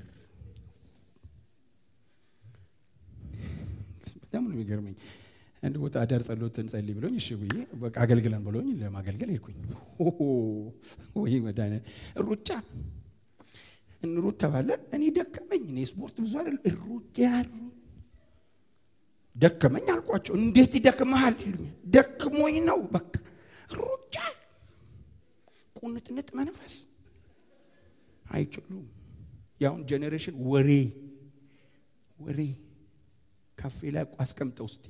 S1: በጣም ነው የሚገርመኝ። አንድ ቦታ አዳር ጸሎት እንጸልይ ብሎኝ እሺ ብዬ በቃ አገልግለን ብሎኝ ለማገልገል ሄድኩኝ። ወይ መዳነ ሩጫ እንሩጥ ተባለ። እኔ ደከመኝ። እኔ ስፖርት ብዙ አይደለም ሩጫ ደከመኝ አልኳቸው። እንዴት ይደክመሃል ይሉኛል። ደክሞኝ ነው በቃ ሩጫ ቁንጥንጥ መንፈስ አይችሉም። የአሁን ጄኔሬሽን ወሬ ወሬ ካፌ ላይ አስቀምጠው እስቲ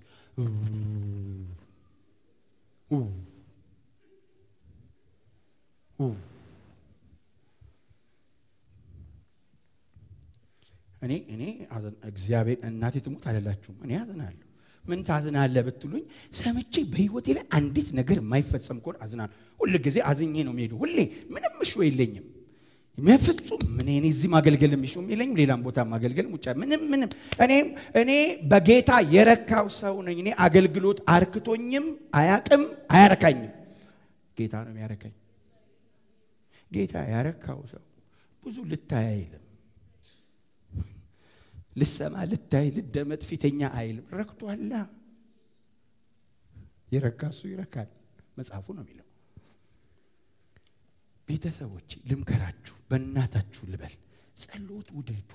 S1: እኔ እኔ እግዚአብሔር እናቴ ትሙት አልላችሁም። እኔ አዝናለሁ። ምን ታዝናለህ ብትሉኝ ሰምቼ በህይወቴ ላይ አንዲት ነገር የማይፈጸም ከሆነ አዝናለሁ። ሁል ጊዜ አዝኜ ነው የሚሄደው። ሁሌ ምንም እሾ የለኝም። ፍጹም ምን እኔ እዚህ ማገልገል የሚሹም የለኝም። ሌላም ቦታ ማገልገል ውጫ ምንም ምንም። እኔ እኔ በጌታ የረካው ሰው ነኝ። እኔ አገልግሎት አርክቶኝም አያቅም አያረካኝም። ጌታ ነው የሚያረካኝ። ጌታ ያረካው ሰው ብዙ ልታይ አይልም። ልሰማ ልታይ ልደመጥ ፊተኛ አይልም። ረክቷላ። የረካ እሱ ይረካል። መጽሐፉ ነው የሚለው። ቤተሰቦች ልምከራችሁ፣ በእናታችሁ ልበል፣ ጸሎት ውደዱ።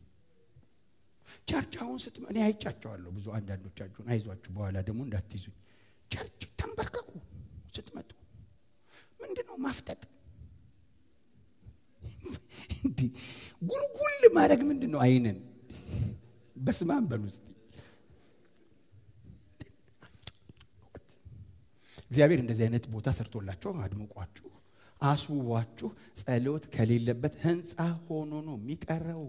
S1: ቸርች አሁን ስትመ እኔ አይጫቸዋለሁ ብዙ አንዳንዶቻችሁን፣ አይዟችሁ በኋላ ደግሞ እንዳትይዙኝ። ቸርች ተንበርከኩ ስትመጡ። ምንድን ነው ማፍጠጥ? እንዲህ ጉልጉል ማድረግ ምንድን ነው? አይንን በስማም በሉ እስቲ። እግዚአብሔር እንደዚህ አይነት ቦታ ሰርቶላቸው አድምቋችሁ አስውቧችሁ ጸሎት ከሌለበት ህንፃ ሆኖ ነው የሚቀረው።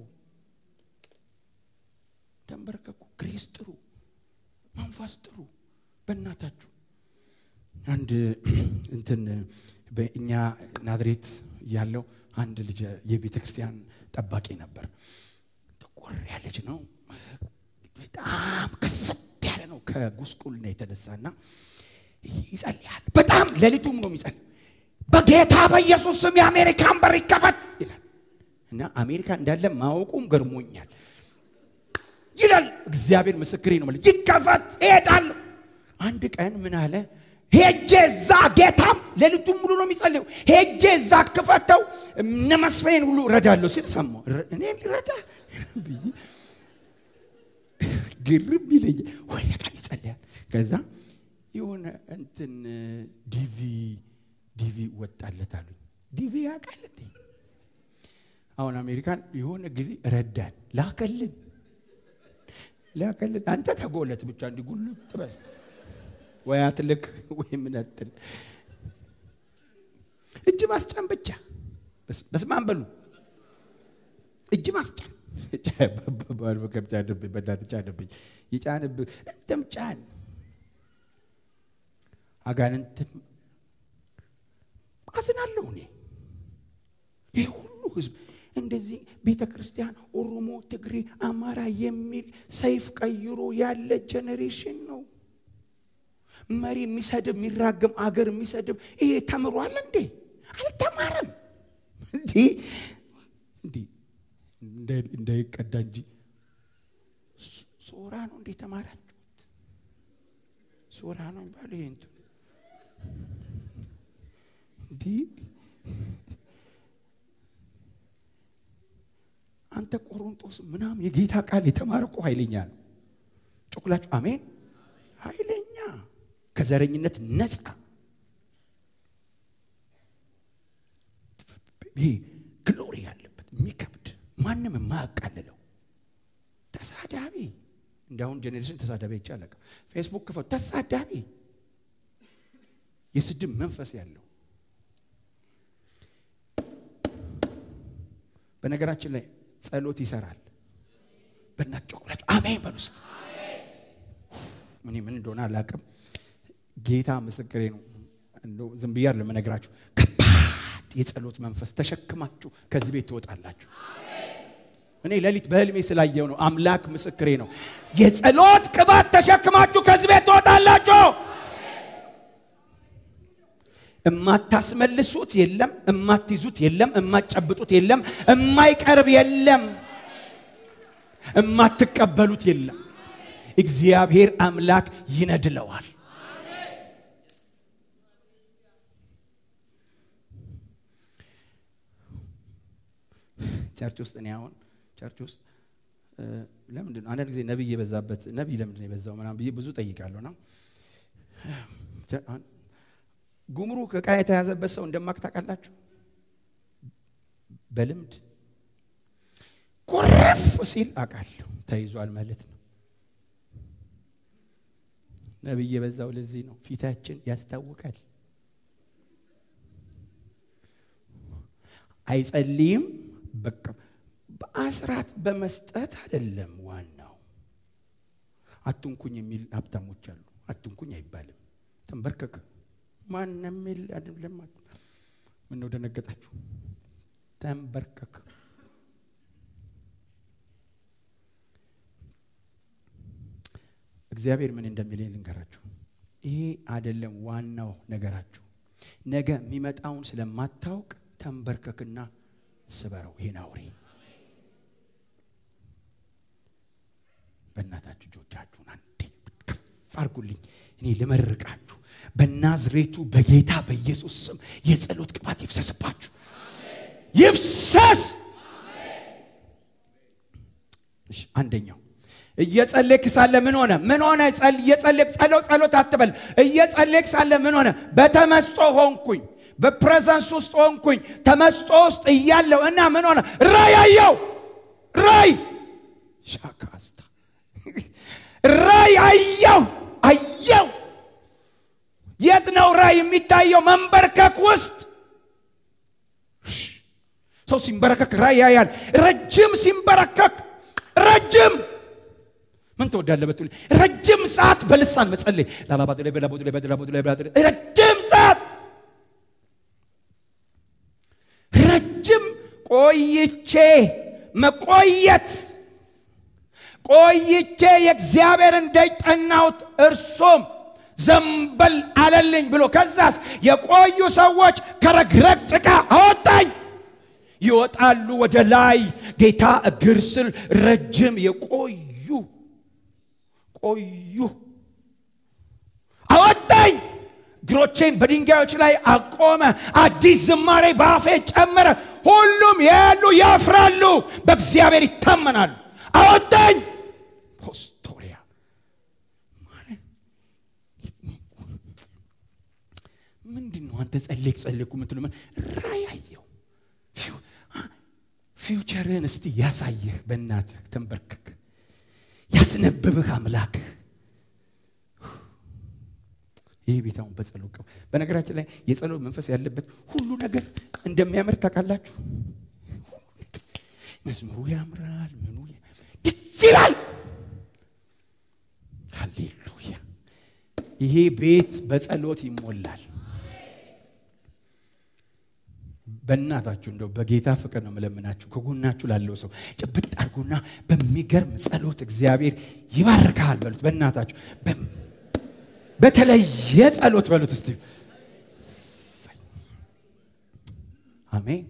S1: ተንበርከኩ፣ ግሬስ ጥሩ፣ መንፈስ ጥሩ። በእናታችሁ አንድ እንትን በእኛ ናዝሬት ያለው አንድ ልጅ የቤተ ክርስቲያን ጠባቂ ነበር። ጠቆር ያለች ነው፣ በጣም ክስት ያለ ነው ከጉስቁልና የተነሳና ይጸልያል። በጣም ሌሊቱም ነው የሚጸልይ በጌታ በኢየሱስ ስም የአሜሪካን በር ይከፈት ይላል እና አሜሪካ እንዳለ ማወቁም ገርሞኛል ይላል። እግዚአብሔር ምስክሬ ነው ማለት ይከፈት እሄዳለሁ። አንድ ቀን ምን አለ ሄጄ እዛ ጌታም ሌሊቱን ሙሉ ነው የሚጸልየው። ሄጄ እዛ ክፈተው እነ መስፍኔን ሁሉ እረዳለሁ ሲል ሰማሁ። እኔን ሊረዳ ብዬ ግርም ይለኛል። ወይ ቃል ይጸልያል። ከዛ የሆነ እንትን ዲቪ ዲቪ ወጣለት አሉኝ። ዲቪ ያውቃል እንዴ? አሁን አሜሪካን የሆነ ጊዜ ረዳን ላከልን ላከልን። አንተ ተጎለት ብቻ እንዲጉልጥ በል ወይ አትልክ ወይ ምን አትል እጅ ማስጫን ብቻ በስመ አብ በሉ። እጅ ማስጫን በከብ ጫንብኝ፣ በእናትህ ጫንብኝ፣ ይጫንብህ እንትም ጫን አጋንንትም አዝናለሁ እኔ ይህ ሁሉ ህዝብ እንደዚህ ቤተ ክርስቲያን ኦሮሞ፣ ትግሬ፣ አማራ የሚል ሰይፍ ቀይሮ ያለ ጄኔሬሽን ነው። መሪ የሚሰድብ የሚራገም አገር የሚሰድብ ይሄ ተምሯል እንዴ? አልተማረም። እንዲህ እንዲህ እንዳይቀዳ እንጂ ሶራ ነው እንዴ ተማራችሁት? ሶራ ነው የሚባለው ይሄ እንትን እንዲህ አንተ ቆሮንጦስ ምናምን የጌታ ቃል የተማረ እኮ ኃይለኛ ነው። ጮኩላችሁ አሜን። ኃይለኛ ከዘረኝነት ነፃ ይሄ ግሎሪ ያለበት የሚከብድ ማንም የማያቃልለው ተሳዳቢ እንዲሁን ጄኔሬሽን ተሳዳቢ አይቻለቅ ፌስቡክ ክፈቱ ተሳዳቢ የስድብ መንፈስ ያለው በነገራችን ላይ ጸሎት ይሰራል። በእናት ጮኩላችሁ አሜን በል ውስጥ እኔ ምን እንደሆነ አላውቅም። ጌታ ምስክሬ ነው። እንደው ዝም ብዬ አይደለም የምነግራችሁ። ከባድ የጸሎት መንፈስ ተሸክማችሁ ከዚህ ቤት ትወጣላችሁ። እኔ ሌሊት በህልሜ ስላየው ነው። አምላክ ምስክሬ ነው። የጸሎት ቅባት ተሸክማችሁ ከዚህ ቤት ትወጣላችሁ። እማታስመልሱት የለም፣ እማትይዙት የለም፣ እማትጨብጡት የለም፣ እማይቀርብ የለም፣ እማትቀበሉት የለም። እግዚአብሔር አምላክ ይነድለዋል። ቸርች ውስጥ እኔ አሁን ቸርች ውስጥ ለምንድን ነው አንዳንድ ጊዜ ነቢይ የበዛበት ነቢይ ለምንድን ነው የበዛው ምናምን ብዬ ብዙ ጠይቃለሁ። ና ጉምሩክ ዕቃ የተያዘበት ሰው እንደማክ ታውቃላችሁ። በልምድ ቁርፍ ሲል አውቃለሁ ተይዟል ማለት ነው። ነቢይ የበዛው ለዚህ ነው። ፊታችን ያስታውቃል። አይጸልይም። በቃ በአስራት በመስጠት አይደለም ዋናው። አትንኩኝ የሚል ሀብታሞች አሉ። አትንኩኝ አይባልም። ተንበርከክ ማንም የሚል አይደለም። ምነው ደነገጣችሁ? ተንበርከክ እግዚአብሔር ምን እንደሚለኝ ልንገራችሁ። ይሄ አይደለም ዋናው ነገራችሁ። ነገ የሚመጣውን ስለማታውቅ ተንበርከክና ስበረው። ይሄን አውሬ በእናታችሁ እጆቻችሁን አንዴ ከፍ አድርጉልኝ። እኔ ልመርቃችሁ በናዝሬቱ በጌታ በኢየሱስ ስም የጸሎት ቅባት ይፍሰስባችሁ፣ ይፍሰስ። አንደኛው እየጸለይክ ሳለ ምን ሆነ? ምን ሆነ? እየጸለይክ ጸሎት ጸሎት አትበል። እየጸለይክ ሳለ ምን ሆነ? በተመስጦ ሆንኩኝ፣ በፕሬዘንስ ውስጥ ሆንኩኝ። ተመስጦ ውስጥ እያለው እና ምን ሆነ? ራይ አየው። ራይ ሻካስታ ራይ አየው አየው። የት ነው ራይ የሚታየው? መንበርከክ ውስጥ ሰው ሲንበረከክ ራይ ያያል። ረጅም ሲንበረከክ ረጅም ምን ትወዳለህ ብትሉ ረጅም ሰዓት በልሳን መጸለይ ረጅም ሰዓት ረጅም ቆይቼ መቆየት ቆይቼ የእግዚአብሔርን ደጅ ጠናሁት እርሱም ዘንበል አለልኝ ብሎ ከዛስ የቆዩ ሰዎች ከረግረግ ጭቃ አወጣኝ ይወጣሉ ወደ ላይ ጌታ እግር ስር ረጅም የቆዩ ቆዩ አወጣኝ እግሮቼን በድንጋዮች ላይ አቆመ አዲስ ዝማሬ በአፌ ጨመረ ሁሉም ያሉ ያፍራሉ በእግዚአብሔር ይታመናሉ አወጣኝ ፖስቶሪያ ምንድን ነው አንተ ጸለይክ ጸለይኩ የምትሉ ራእይ አየሁ። ፊውቸርህን እስቲ ያሳየህ በእናትህ ተንበርክክ፣ ያስነብብህ አምላክህ። ይህ ቤት አሁን በጸሎት ቀው በነገራችን ላይ የጸሎት መንፈስ ያለበት ሁሉ ነገር እንደሚያምር ታውቃላችሁ። መዝሙሩ ያምራል፣ ምኑ ደስ ይላል። ሃሌሉያ! ይሄ ቤት በጸሎት ይሞላል። በእናታችሁ እንደው በጌታ ፍቅር ነው የምለምናችሁ። ከጎናችሁ ላለው ሰው ጭብጥ አድርጉና በሚገርም ጸሎት እግዚአብሔር ይባርካል በሉት። በእናታችሁ በተለየ ጸሎት በሉት እስቲ። አሜን።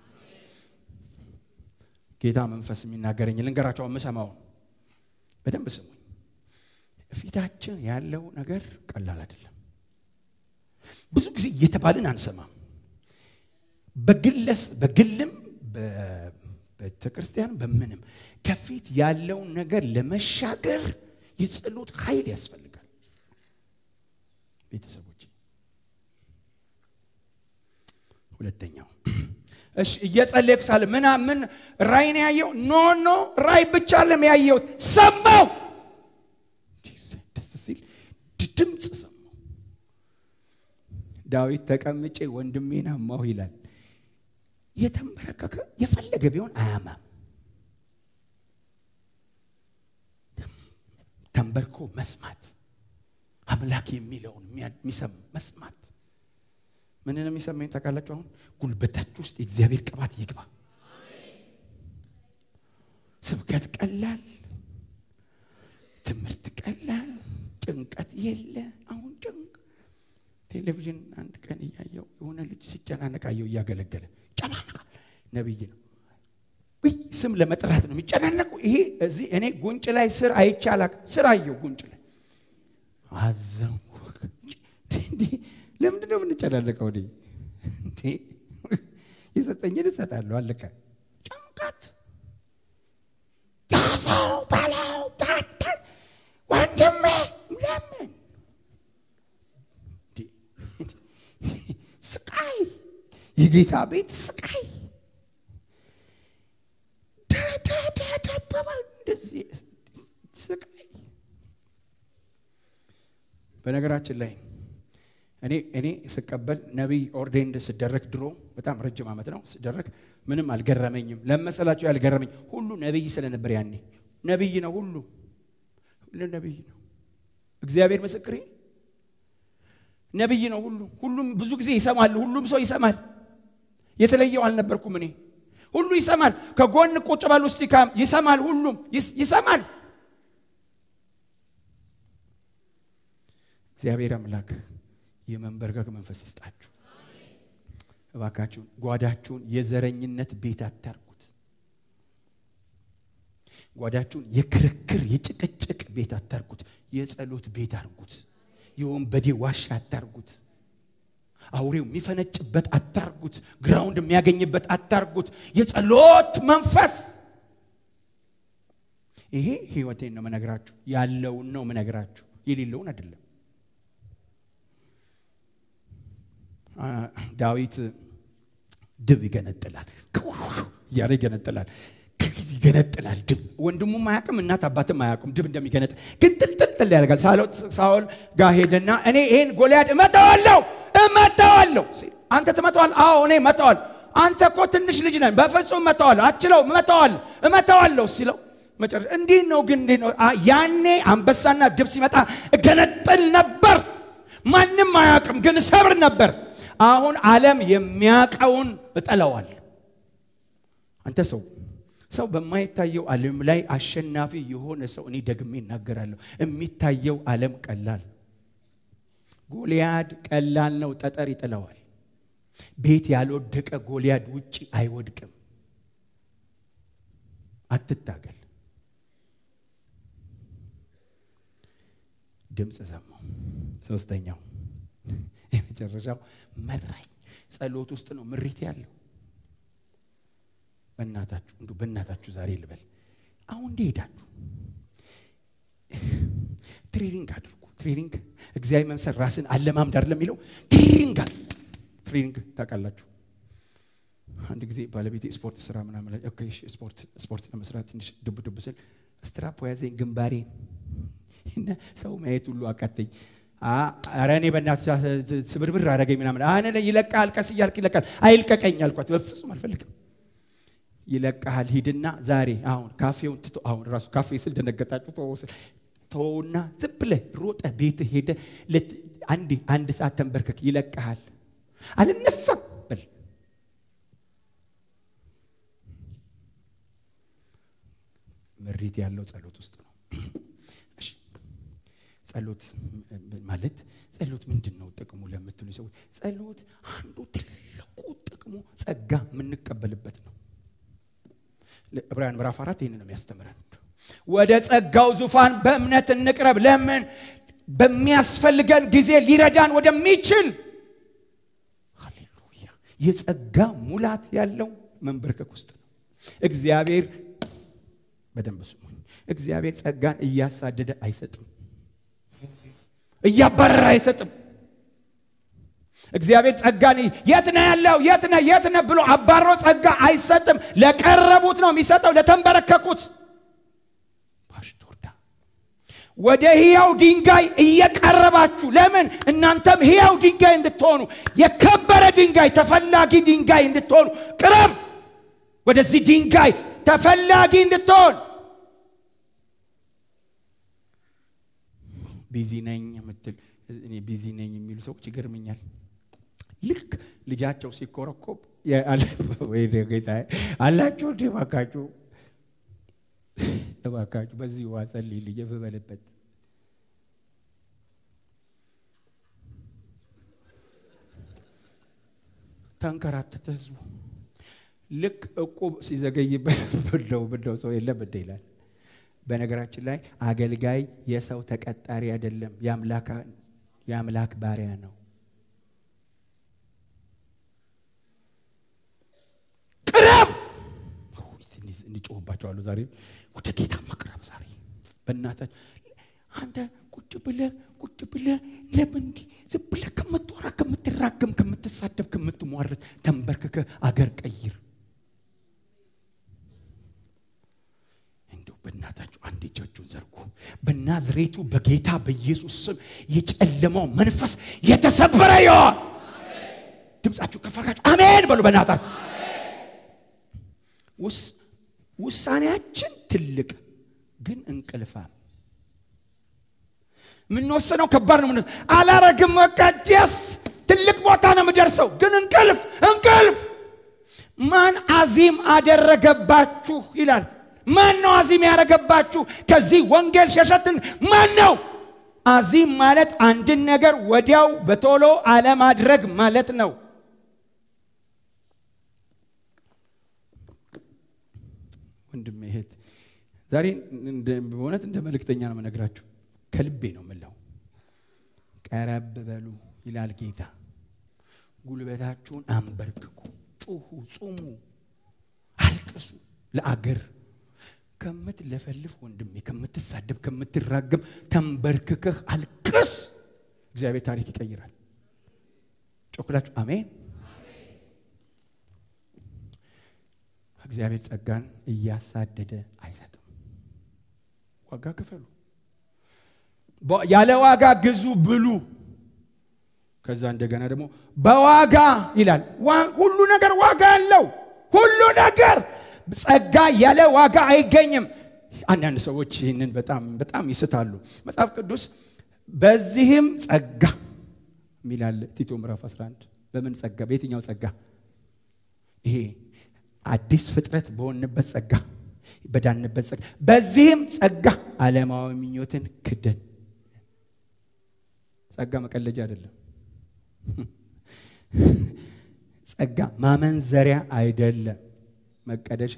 S1: ጌታ መንፈስ የሚናገረኝ ልንገራቸው፣ የምሰማውን በደንብ ስሙኝ። ፊታችን ያለው ነገር ቀላል አይደለም። ብዙ ጊዜ እየተባልን አንሰማም። በግለስ በግልም በቤተ ክርስቲያን በምንም ከፊት ያለውን ነገር ለመሻገር የጸሎት ኃይል ያስፈልጋል። ቤተሰቦች፣ ሁለተኛው እሺ፣ እየጸለይኩ ሳለ ምን ምን ራእይ ነው ያየው? ኖ ኖ ራእይ ብቻ ለም ያየሁት ሰማው። ደስ ሲል ድምፅ ሰማው። ዳዊት ተቀምጬ ወንድሜን አማሁ ይላል። የተንበረከከ የፈለገ ቢሆን አያማም። ተንበርኮ መስማት አምላክ የሚለውን የሚሰማ መስማት ምንን የሚሰማኝ ታውቃላችሁ? አሁን ጉልበታችሁ ውስጥ የእግዚአብሔር ቅባት ይግባ። ስብከት ቀላል፣ ትምህርት ቀላል፣ ጭንቀት የለ። አሁን ጭንቅ ቴሌቪዥን አንድ ቀን እያየው የሆነ ልጅ ሲጨናነቅ አየው እያገለገለ ይጨናነቃል። ነቢይ ነው። ስም ለመጥራት ነው የሚጨናነቁ። ይሄ እዚህ እኔ ጉንጭ ላይ ስር አይቼ አላውቅም። ስር አየው ጉንጭ ላይ አዘንኩ። ለምንድን ነው የምንጨናነቀው? እኔ እንዴ የሰጠኝን እሰጣለሁ። አለቀ። ጭንቀት ያዘው በለው ታተን ወንድሜ ለምን ስቃይ የጌታ ቤት ስቃይ ደበባ እንደዚህ ስቃይ። በነገራችን ላይ እኔ እኔ ስቀበል ነቢይ ኦርዴንድ ስደረግ ድሮ በጣም ረጅም ዓመት ነው ስደረግ ምንም አልገረመኝም። ለመሰላቸው ያልገረመኝ ሁሉ ነቢይ ስለነበር ያኔ ነቢይ ነው ሁሉ ሁሉ ነቢይ ነው። እግዚአብሔር ምስክሬ ነቢይ ነው ሁሉ ሁሉም ብዙ ጊዜ ይሰማል። ሁሉም ሰው ይሰማል። የተለየው አልነበርኩም እኔ ሁሉ ይሰማል። ከጎን ቁጭ በል ውስጥ ይሰማል። ሁሉም ይሰማል። እግዚአብሔር አምላክ የመንበርከክ መንፈስ ይስጣችሁ እባካችሁን። ጓዳችሁን የዘረኝነት ቤት አታርጉት። ጓዳችሁን የክርክር የጭቅጭቅ ቤት አታርጉት። የጸሎት ቤት አርጉት። የወንበዴ ዋሻ አታርጉት። አውሬው የሚፈነጭበት አታርጉት። ግራውንድ የሚያገኝበት አታርጉት። የጸሎት መንፈስ ይሄ ህይወቴን ነው መነግራችሁ፣ ያለውን ነው መነግራችሁ፣ የሌለውን አይደለም። ዳዊት ድብ ይገነጥላል እያለ ይገነጥላል ይገነጥላል ድብ ወንድሙም አያውቅም እናት አባትም አያውቁም ድብ እንደሚገነጥል ግን ጥልጥልጥል ያደርጋል ሳኦል ጋር ሄደና እኔ ይሄን ጎልያድ እመታዋለሁ እመታዋለሁ አንተ ትመታዋል አዎ እኔ እመታዋል አንተ እኮ ትንሽ ልጅ ነን በፍጹም እመታዋለሁ አችለው እመታዋለሁ እመታዋለሁ ሲለው መጨረሻ እንዲህ ነው ግን እንዲህ ነው ያኔ አንበሳና ድብ ሲመጣ እገነጥል ነበር ማንም አያውቅም ግን ሰብር ነበር አሁን ዓለም የሚያውቀውን እጠለዋል አንተ ሰው ሰው በማይታየው ዓለም ላይ አሸናፊ የሆነ ሰው እኔ ደግሜ እናገራለሁ። የሚታየው ዓለም ቀላል፣ ጎልያድ ቀላል ነው፣ ጠጠር ይጥለዋል። ቤት ያልወደቀ ጎልያድ ውጭ አይወድቅም። አትታገል። ድምፅ ሰማው። ሶስተኛው የመጨረሻው መራኝ። ጸሎት ውስጥ ነው ምሪት ያለው። በእናታችሁ እንዱ በእናታችሁ ዛሬ ልበል። አሁን እንደሄዳችሁ ትሬኒንግ አድርጉ። ትሬኒንግ እግዚአብሔር መምሰል ራስን አለማምድ አይደለም የሚለው ትሬኒንግ አለ። ትሬኒንግ ታውቃላችሁ። አንድ ጊዜ ባለቤቴ ስፖርት ስራ ምናምን ላይ ኦኬ እሺ ስፖርት ስፖርት ለመስራት ትንሽ ዱብ ዱብ ስል ስትራፕ ያዘኝ ግንባሬ እና ሰው ማየት ሁሉ አቃተኝ። ኧረ እኔ በእናትህ ስብርብር አደረገኝ ምናምን አነ ይለቃል፣ ቀስ እያልክ ይለቃል። አይልቀቀኝ አልኳት። በፍጹም አልፈልግም። ይለቃል፣ ሂድና ዛሬ አሁን ካፌውን ትቶ አሁን ራሱ ካፌ ስል ደነገጣችሁ። ተወው ስል ተወውና ዝም ብለህ ሮጠህ ቤትህ ሄደህ አንድ አንድ ሰዓት ተንበርከክ፣ ይለቃል። አልነሳም በል ምሪት ያለው ጸሎት ውስጥ ነው። ጸሎት ማለት ጸሎት ምንድን ነው ጥቅሙ ለምትሉ ሰዎች፣ ጸሎት አንዱ ትልቁ ጥቅሙ ጸጋ የምንቀበልበት ነው። ዕብራውያን ምዕራፍ አራት ይህን ነው የሚያስተምረን። ወደ ጸጋው ዙፋን በእምነት እንቅረብ። ለምን? በሚያስፈልገን ጊዜ ሊረዳን ወደሚችል ሃሌሉያ። የጸጋ ሙላት ያለው መንበርከክ ውስጥ ነው። እግዚአብሔር በደንብ ስሙኝ። እግዚአብሔር ጸጋን እያሳደደ አይሰጥም፣ እያባረረ አይሰጥም። እግዚአብሔር ጸጋን የት ነህ ያለው የት ነህ የት ነህ ብሎ አባሮ ጸጋ አይሰጥም። ለቀረቡት ነው የሚሰጠው፣ ለተንበረከኩት። ፓሽቶርዳ ወደ ሕያው ድንጋይ እየቀረባችሁ ለምን እናንተም ሕያው ድንጋይ እንድትሆኑ የከበረ ድንጋይ ተፈላጊ ድንጋይ እንድትሆኑ ቅረብ። ወደዚህ ድንጋይ ተፈላጊ እንድትሆን ቢዚ ነኝ የምትል እኔ ቢዚ ነኝ የሚሉ ሰዎች ይገርምኛል። ልክ ልጃቸው ሲኮረኮብ አላችሁ እንዴ? እባካችሁ እባካችሁ በዚህ ዋ ጸልይልኝ የፍበልበት ተንከራተተ ህዝቡ። ልክ እቁብ ሲዘገይበት ብለው ብለው ሰው የለም እንደ ይላል። በነገራችን ላይ አገልጋይ የሰው ተቀጣሪ አይደለም፣ የአምላክ ባሪያ ነው። ቅረብ እንጮህባቸዋለሁ። ዛሬ ወደ ጌታ መቅረብ ዛሬ በእናታችሁ አንተ ቁጭ ብለህ ቁጭ ብለህ ለምን እንዲህ ዝም ብለህ ከምትወራ ከምትራገም ከምትሳደብ ከምትሟረት ተንበርክከ አገር ቀይር። እንደው በእናታችሁ አንድ እጃችሁን ዘርጉ። በናዝሬቱ በጌታ በኢየሱስ ስም የጨለማው መንፈስ የተሰበረ ይሆን። ድምፃችሁ ከፈርካችሁ አሜን በሉ። በእናታችሁ ውሳኔያችን ትልቅ ግን እንቅልፋም የምንወስነው ከባድ ነው። አላረግም በቃ ደስ ትልቅ ቦታ ነው የምደርሰው፣ ግን እንቅልፍ እንቅልፍ። ማን አዚም አደረገባችሁ ይላል። ማን ነው አዚም ያደረገባችሁ? ከዚህ ወንጌል ሸሸትን ማን ነው? አዚም ማለት አንድን ነገር ወዲያው በቶሎ አለማድረግ ማለት ነው። ወንድሜ እህት፣ ዛሬ በእውነት እንደ መልእክተኛ ነው የምነግራችሁ። ከልቤ ነው የምለው። ቀረብ በሉ ይላል ጌታ። ጉልበታችሁን አንበርክኩ፣ ጩሁ፣ ጹሙ፣ አልቅሱ። ለአገር ከምትለፈልፍ ወንድሜ፣ ከምትሳደብ፣ ከምትራገም ተንበርክከህ አልቅስ። እግዚአብሔር ታሪክ ይቀይራል። ጮክላችሁ አሜን። እግዚአብሔር ጸጋን እያሳደደ አይሰጥም። ዋጋ ክፈሉ። ያለ ዋጋ ግዙ ብሉ። ከዛ እንደገና ደግሞ በዋጋ ይላል። ሁሉ ነገር ዋጋ አለው። ሁሉ ነገር ጸጋ ያለ ዋጋ አይገኝም። አንዳንድ ሰዎች ይህንን በጣም በጣም ይስታሉ። መጽሐፍ ቅዱስ በዚህም ጸጋ የሚላል ቲቶ ምዕራፍ 11 በምን ጸጋ? በየትኛው ጸጋ? ይሄ አዲስ ፍጥረት በሆንበት ጸጋ፣ በዳንበት ጸጋ። በዚህም ጸጋ ዓለማዊ ምኞትን ክደን ጸጋ መቀለጃ አይደለም። ጸጋ ማመንዘሪያ አይደለም፣ መቀደሻ።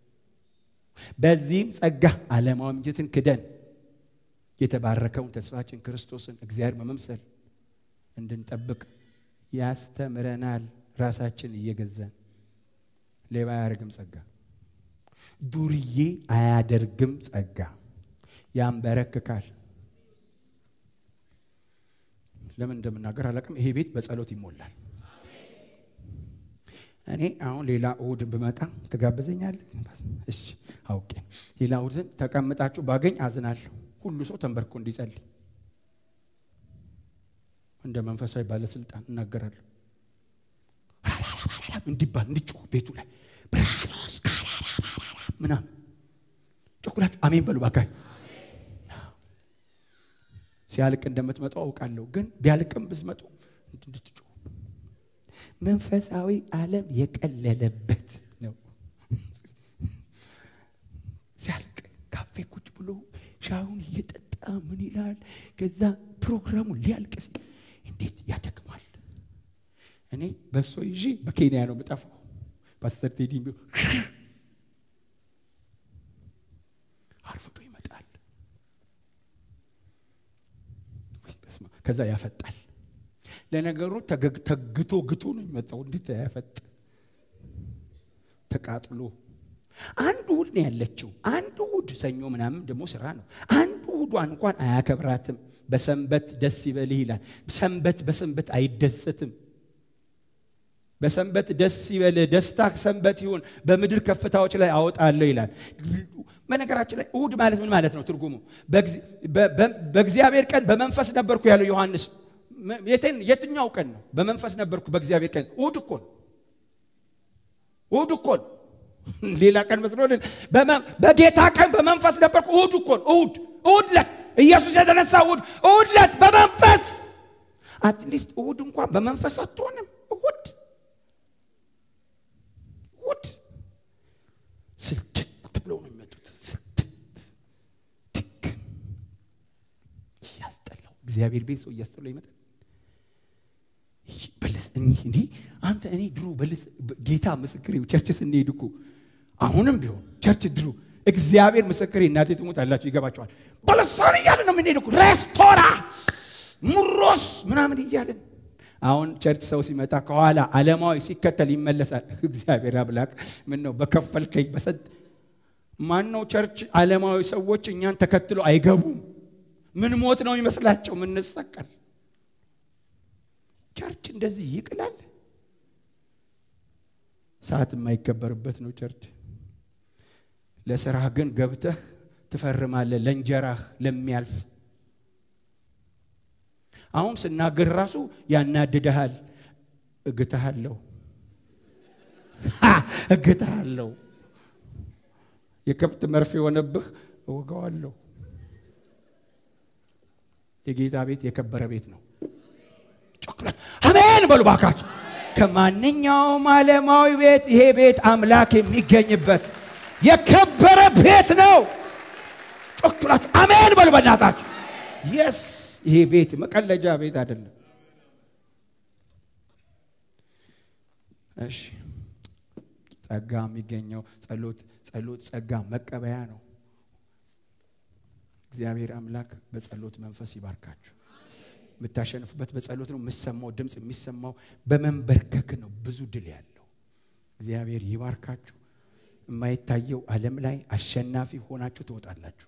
S1: በዚህም ጸጋ ዓለማዊ ምኞትን ክደን የተባረከውን ተስፋችን ክርስቶስን እግዚአብሔር መመምሰል እንድንጠብቅ ያስተምረናል። ራሳችን እየገዛን ሌባ አያደርግም ጸጋ፣ ዱርዬ አያደርግም ጸጋ፣ ያንበረክካል ለምን እንደምናገር አላውቅም። ይሄ ቤት በጸሎት ይሞላል። እኔ አሁን ሌላ እሁድ ብመጣ ትጋብዘኛለህ? እሺ አውቄ ሌላ እሁድን ተቀምጣችሁ ባገኝ አዝናለሁ። ሁሉ ሰው ተንበርኮ እንዲጸልይ እንደ መንፈሳዊ ባለስልጣን እናገራለሁ። እንዲባል እንዲጮህ ቤቱ ላይ ብራኖስ ምናምን ጮኩላችሁ አሜን በሉ ባካችሁ። ሲያልቅ እንደምትመጡ አውቃለሁ፣ ግን ቢያልቅም ብትመጡ እንድትጮሁ መንፈሳዊ ዓለም የቀለለበት ነው። ሲያልቅ ካፌ ቁጭ ብሎ ሻዩን እየጠጣ ምን ይላል። ከዛ ፕሮግራሙ ሊያልቅ ሲል እንዴት ያደክማል። እኔ በሶ ይዤ በኬንያ ነው የምጠፋው። ፓስተር ቴዲ አርፍዶ ይመጣል። ከዛ ያፈጣል። ለነገሩ ተግቶ ግቶ ነው የሚመጣው። እንዴት ያፈጥ ተቃጥሎ አንድ እሑድ ነው ያለችው። አንድ እሑድ ሰኞ ምናምን ደግሞ ስራ ነው። አንድ እሑዷን እንኳን አያከብራትም። በሰንበት ደስ ይበልህ ይላል። ሰንበት በሰንበት አይደሰትም። በሰንበት ደስ ይበልህ፣ ደስታ ሰንበት ይሁን፣ በምድር ከፍታዎች ላይ አወጣለሁ ይላል። በነገራችን ላይ እሑድ ማለት ምን ማለት ነው? ትርጉሙ በእግዚአብሔር ቀን በመንፈስ ነበርኩ ያለው ዮሐንስ የትኛው ቀን ነው? በመንፈስ ነበርኩ በእግዚአብሔር ቀን። እሑድ እኮ ነው። እሑድ እኮ ነው። ሌላ ቀን መስሎልን በጌታ ቀን በመንፈስ ነበርኩ። እሑድ እኮ ነው። እሑድ እሑድ ዕለት ኢየሱስ የተነሳ እሑድ እሑድ ዕለት በመንፈስ አትሊስት እሑድ እንኳን በመንፈስ አትሆንም። እሑድ እሑድ ስልችት ብለው ነው የሚመጡት። ስልችት ድክም እያስጠላው እግዚአብሔር ቤት ሰው እያስጠላው ይመጣል። እንዲህ አንተ እኔ ድሮ ጌታ ምስክሬ ቸርች ስንሄድ እኮ አሁንም ቢሆን ቸርች ድሮ እግዚአብሔር ምስክሬ እናቴ ትሞት አላችሁ ይገባቸዋል። በለሳን እያለን ነው የምንሄድ እኮ ሬስቶራ ሙሮስ ምናምን እያለን አሁን ቸርች ሰው ሲመጣ ከኋላ ዓለማዊ ሲከተል ይመለሳል። እግዚአብሔር አምላክ ምን ነው በከፈልከኝ በሰጥ ማን ነው ቸርች ዓለማዊ ሰዎች እኛን ተከትሎ አይገቡም። ምን ሞት ነው ይመስላቸው ምንሰቀል ቸርች እንደዚህ ይቅላል። ሰዓት የማይከበርበት ነው ቸርች። ለስራህ ግን ገብተህ ትፈርማለህ፣ ለእንጀራህ ለሚያልፍ አሁን ስናገር ራሱ ያናድድሃል። እግትሃለሁ እግትሃለሁ። የከብት መርፌ የሆነብህ እወጋዋለሁ። የጌታ ቤት የከበረ ቤት ነው። ጮክላት አሜን በሉ ባካችሁ። ከማንኛውም ዓለማዊ ቤት ይሄ ቤት አምላክ የሚገኝበት የከበረ ቤት ነው። ጮክላችሁ አሜን በሉ በእናታችሁ። የስ ይሄ ቤት መቀለጃ ቤት አይደለም። እሺ ጸጋ የሚገኘው ጸሎት ጸሎት ጸጋ መቀበያ ነው። እግዚአብሔር አምላክ በጸሎት መንፈስ ይባርካችሁ። የምታሸንፉበት በጸሎት ነው። የምሰማው ድምፅ የሚሰማው በመንበርከክ ነው። ብዙ ድል ያለው እግዚአብሔር ይባርካችሁ። የማይታየው ዓለም ላይ አሸናፊ ሆናችሁ ትወጣላችሁ።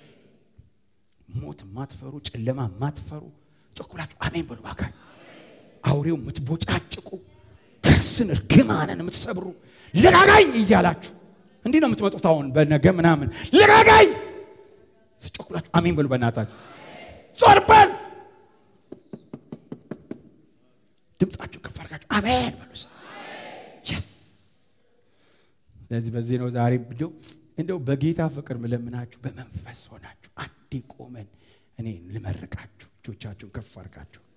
S1: ሞት ማትፈሩ፣ ጨለማ ማትፈሩ ጮኩላችሁ አሜን በሉ ባካችሁ። አውሬው የምትቦጫጭቁ ከርስን እርግማንን የምትሰብሩ ልቀቀኝ እያላችሁ እንዲህ ነው የምትመጡት። አሁን በነገ ምናምን ልቀቀኝ ስጮኩላችሁ አሜን በሉ በእናታችሁ ዞር በል ድምፃችሁ ከፍ አድርጋችሁ አሜን በሉ እስቲ። የስ ስለዚህ በዚህ ነው ዛሬ እንደው እንደው በጌታ ፍቅር ምለምናችሁ በመንፈስ ሆናችሁ አንዴ ቆመን እኔ ልመርቃችሁ። እጆቻችሁን ከፍ አድርጋችሁ